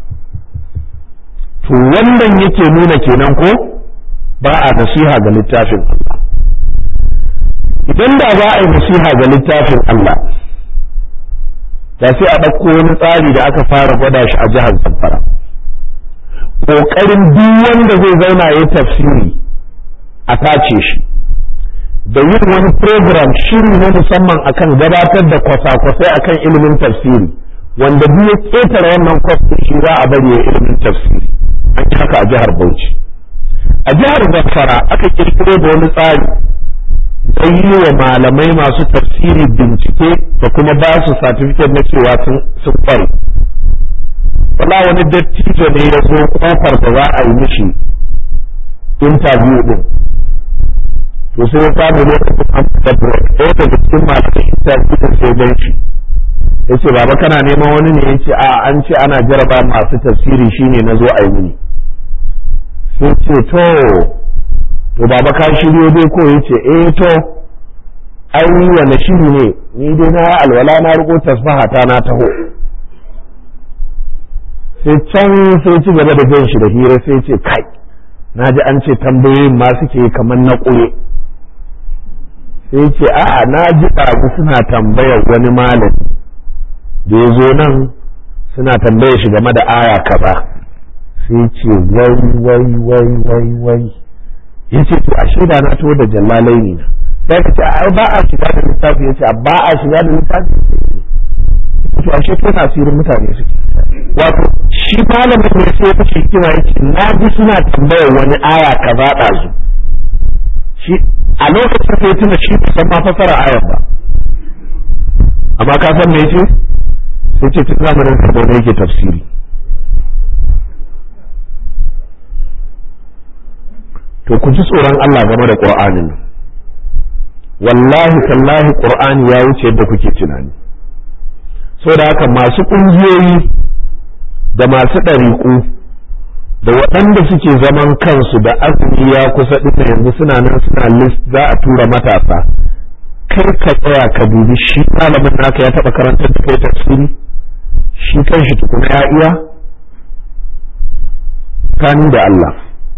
Speaker 1: to wannan yake nuna kenan ko ba a nasiha ga littafin Allah idan da za a yi nasiha ga littafin Allah da sai a ɗauko wani tsari da aka fara gwada shi a jihar Zamfara ƙoƙarin duk wanda zai zauna ya tafsiri a tace shi da yin wani program shiri na musamman akan gabatar da kwasa-kwasai akan ilimin tafsiri wanda duk ya ƙetare wannan kwastin shi za a bari ya ilimin tafsiri an yi haka a jihar Bauchi a jihar Zamfara aka kirkiro da wani tsari don yi wa malamai masu tafsiri bincike da kuma ba su satifiket na cewa sun kware wala wani dattijo ne ya zo kofar da za a yi mishi interview din to sai ya samu lokacin an fita break ɗaya daga cikin malamai interview din sai gan shi ya ce baba kana neman wani ne ya ce a an ce ana jaraba masu tafsiri shine na zo a yi mini sai ce to to baba ka shiryo dai ko ya ce eh to ai wani shiri ne ni dai na alwala na riko tasbaha ta na taho sai can sai ci gaba da jan shi da hira sai ce kai na ji an ce tambayoyin ma suke kamar na ƙure sai ce a'a na ji ɗazu suna tambayar wani malami da ya zo nan suna tambaye shi game da aya kaza sai ce wai wai wai wai wai ya ce to a shaida na to da jallalai ne na sai ka ce ai ba a shiga da littafi ya ce ba a shiga da littafi to ashe ko asirin mutane suke wato shi malamin ne sai ya ce kima yake na ji suna tambayar wani aya kaza ɗazu shi a lokacin sai tuna shi bai san ma fasara ayar ba amma ka san me yace sai ce tun zamanin sa da yake tafsiri to ku ji tsoron Allah game da Qur'anin wallahi tallahi Qur'ani ya wuce yadda kuke tunani saboda haka masu ƙungiyoyi da masu ɗariƙu da waɗanda suke zaman kansu da azumi ya kusa ɗin yanzu suna nan suna list za a tura matasa kai ka tsaya ka dubi shi malamin naka ya taɓa karantar da kai tafsiri shi kanshi tukuna ya iya kani da Allah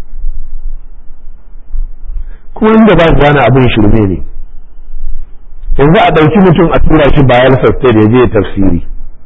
Speaker 1: kuma inda ba gane abin shirme ne yanzu a ɗauki mutum a tura shi bayan sastai da ya je tafsiri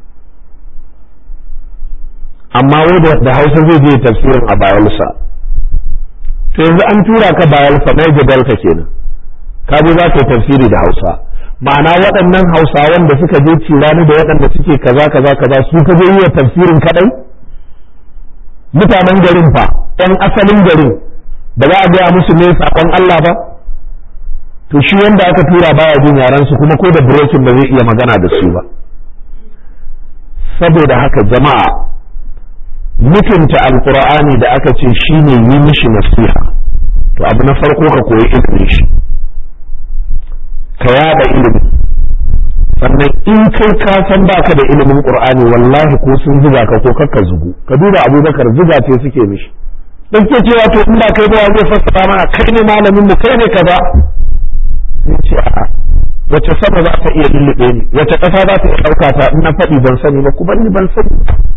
Speaker 1: amma wai da hausa zai je tafsirin a bayelsa to yanzu an tura ka bayelsa na jadalka kenan ka je za ka yi tafsiri da hausa ma'ana waɗannan hausawan da suka je cirani da waɗanda suke kaza kaza kaza su ka je yi tafsirin kaɗai mutanen garin fa ɗan asalin garin ba za a gaya musu ne saƙon Allah ba to shi wanda aka tura baya jin yaran su kuma ko da brokin ba zai iya magana da su ba saboda haka jama'a mutunta alkur'ani da aka ce shine yi mishi nasiha to abu na farko ka koyi ilimin shi ka yada ilimi sannan in kai ka san baka da ilimin qur'ani wallahi ko sun zuga ka ko kakka zugu ka duba abubakar zuga ce suke mishi dan ke cewa to in ba kai ba zai fassara mana kai ne malamin mu kai ne kaza sai ce a wace sama za ta iya lullube ni wace ƙasa za ta iya ɗauka ta in na faɗi ban sani ba ku bani ban sani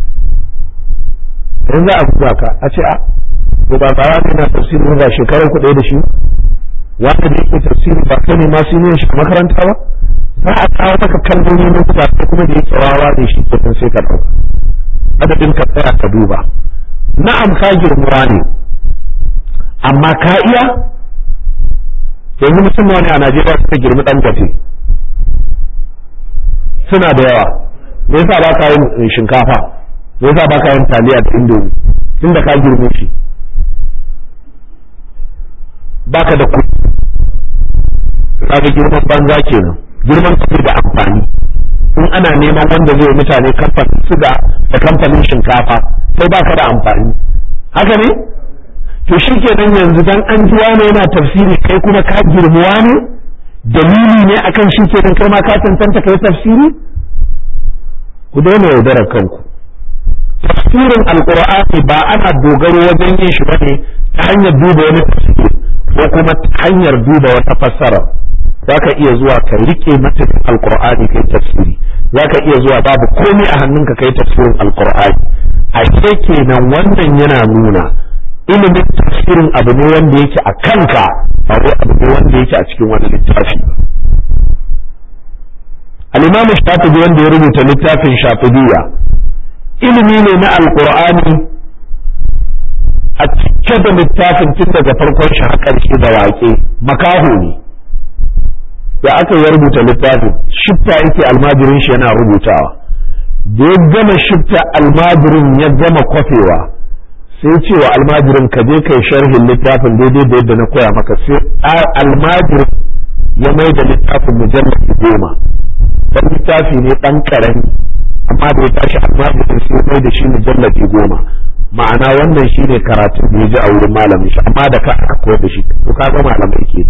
Speaker 1: in za a zuwa ka a ce a to ba ba ne na tafsiri ba shekarar ku ɗaya da shi wanda da yake tafsiri ba kai ne ma su ne shi a makaranta ba za a kawo maka kalmomi na kuka kuma da yake wawa ne shi ke sai ka ɗauka adadin ka tsaya ka duba na'am ka girmuwa ne amma ka iya yanzu mutum wani a Najeriya suka girmi ɗan gafe suna da yawa me yasa ba ka yin shinkafa me yasa ba ka yin taliya da indomi tunda ka girme shi baka da kuɗi kaga girman banza kenan girman kuɗi da amfani in ana neman wanda zai mutane kamfanin suga da kamfanin shinkafa sai baka da amfani haka ne to shi kenan yanzu dan an ji wani yana tafsiri kai kuma ka girmuwa ne dalili ne akan shi kenan kai ma ka tantanta kai tafsiri ku daina yaudarar kanku tafsirin alqur'ani ba ana dogaro wajen yin shi bane ta hanyar duba wani tafsiri ko kuma ta hanyar duba wata fassara za ka iya zuwa ka rike matakin alqur'ani kai tafsiri za ka iya zuwa babu komai a hannunka kai tafsirin alqur'ani ashe kenan wannan yana nuna ilimin tafsirin abu ne wanda yake a kanka ba wai abu ne wanda yake a cikin wani littafi al-imam shafi'i wanda ya rubuta littafin shafi'iyya ilimi ne na alqur'ani a cike da littafin tun daga farkon shi har ƙarshe da waƙe makaho ne da aka ya rubuta littafin shifta yake almajirin shi yana rubutawa da ya gama shifta almajirin ya gama kwafewa sai ce wa almajirin ka je kai sharhin littafin daidai da yadda na koya maka sai almajirin ya mai da littafin mujallabi goma dan littafi ne dan karami amma da ya tashi almajirin sai mai da shi mujallabi goma ma'ana wannan shi ne karatun da ya ji a wurin malamin shi amma da ka aka koyar da shi to ka ga malamai ke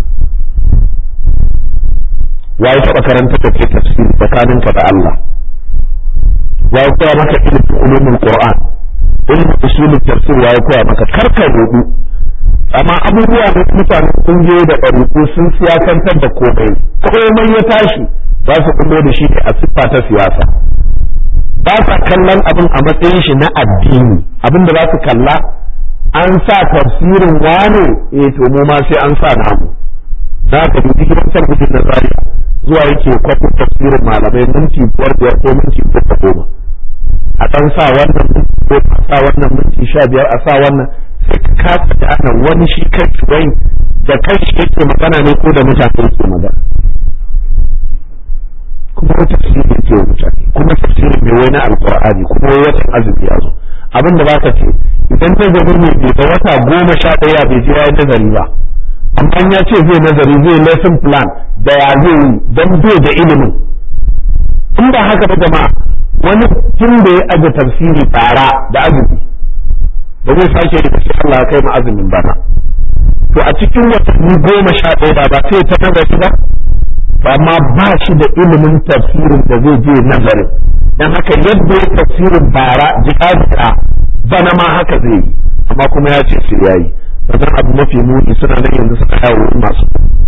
Speaker 1: waye taɓa karanta da ke tafsiri tsakaninka da Allah waye koya maka ilimin ulumul qur'an ilimin usulul tafsir waye koya maka karka rubu amma abubuwa da mutane kungiyoyi da ɗaruku sun siyasantar da komai komai ya tashi za su kullo da shi a siffa ta siyasa ba sa kallon abin a matsayin shi na addini abin da za su kalla an sa tafsirin wane eh to mu ma sai an sa namu za ka dubi gidan talabijin na zaria zuwa yake kwafin tafsirin malamai minti biyar biyar ko minti biyar da goma a ɗan sa wannan ko a sa wannan minti sha biyar a sa wannan sai ka kasa da ana wani shi kai wai da kai shi yake magana ne ko da mutane yake magana kuma wata tafsiri yake wa mutane kuma tafsirin mai wai na alqur'ani kuma wai watan azumi ya zo abin da baka ce idan nazarin ne bai da wata goma sha ɗaya bai je ya nazari ba amma ya ce zai nazari zai lesson plan da ya zai yi don bai da ilimin in ba haka ba jama'a wani tun da ya aje tafsiri tara da azumi ba zai sake yi sai Allah ya kai mu azumin bana to a cikin watanni goma sha ɗaya ba sai ta nazari ba to amma ba shi da ilimin tafsirin da zai je nazarin dan haka yadda ya tafsirin bara jika bana ma haka zai yi amma kuma ya ce sai yayi wajen abu mafi muni suna nan yanzu suna yawo masu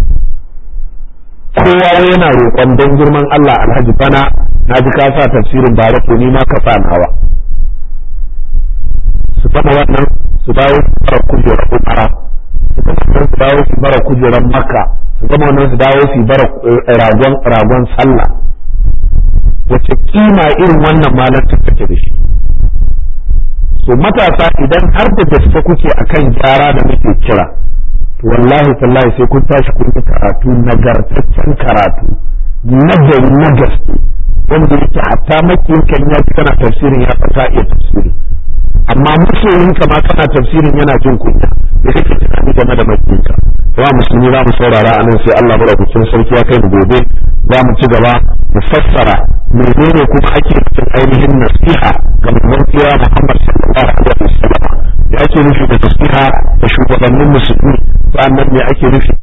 Speaker 1: kowa yana roƙon don girman Allah alhaji bana na ji ka sa tafsirin bara to ni ma ka sa nawa su gama wannan su dawo su bara kujerar umara su gama wannan su dawo su bara kujerar makka su gama wannan su dawo su bara ragon ragon sallah wace kima irin wannan malar take da shi to matasa idan har da gaske kuke akan gyara da muke kira to wallahi tallahi sai kun tashi kun yi karatu nagartaccen karatu nagari na gaske wanda yake hatta makiyin kan ya ji kana tafsirin ya fata iya tafsiri amma masoyin ka ma kana tafsirin yana jin kunya da kake tunani game da makiyin ka wa musulmi za mu saurara a nan sai Allah madaukakin sarki ya kai mu gobe za mu ci gaba mu fassara menene kuma ake cikin ainihin nasiha ga manzon kira Muhammad sallallahu alaihi wasallam da ake nufi da nasiha da shugabannin musulmi sannan me ake nufi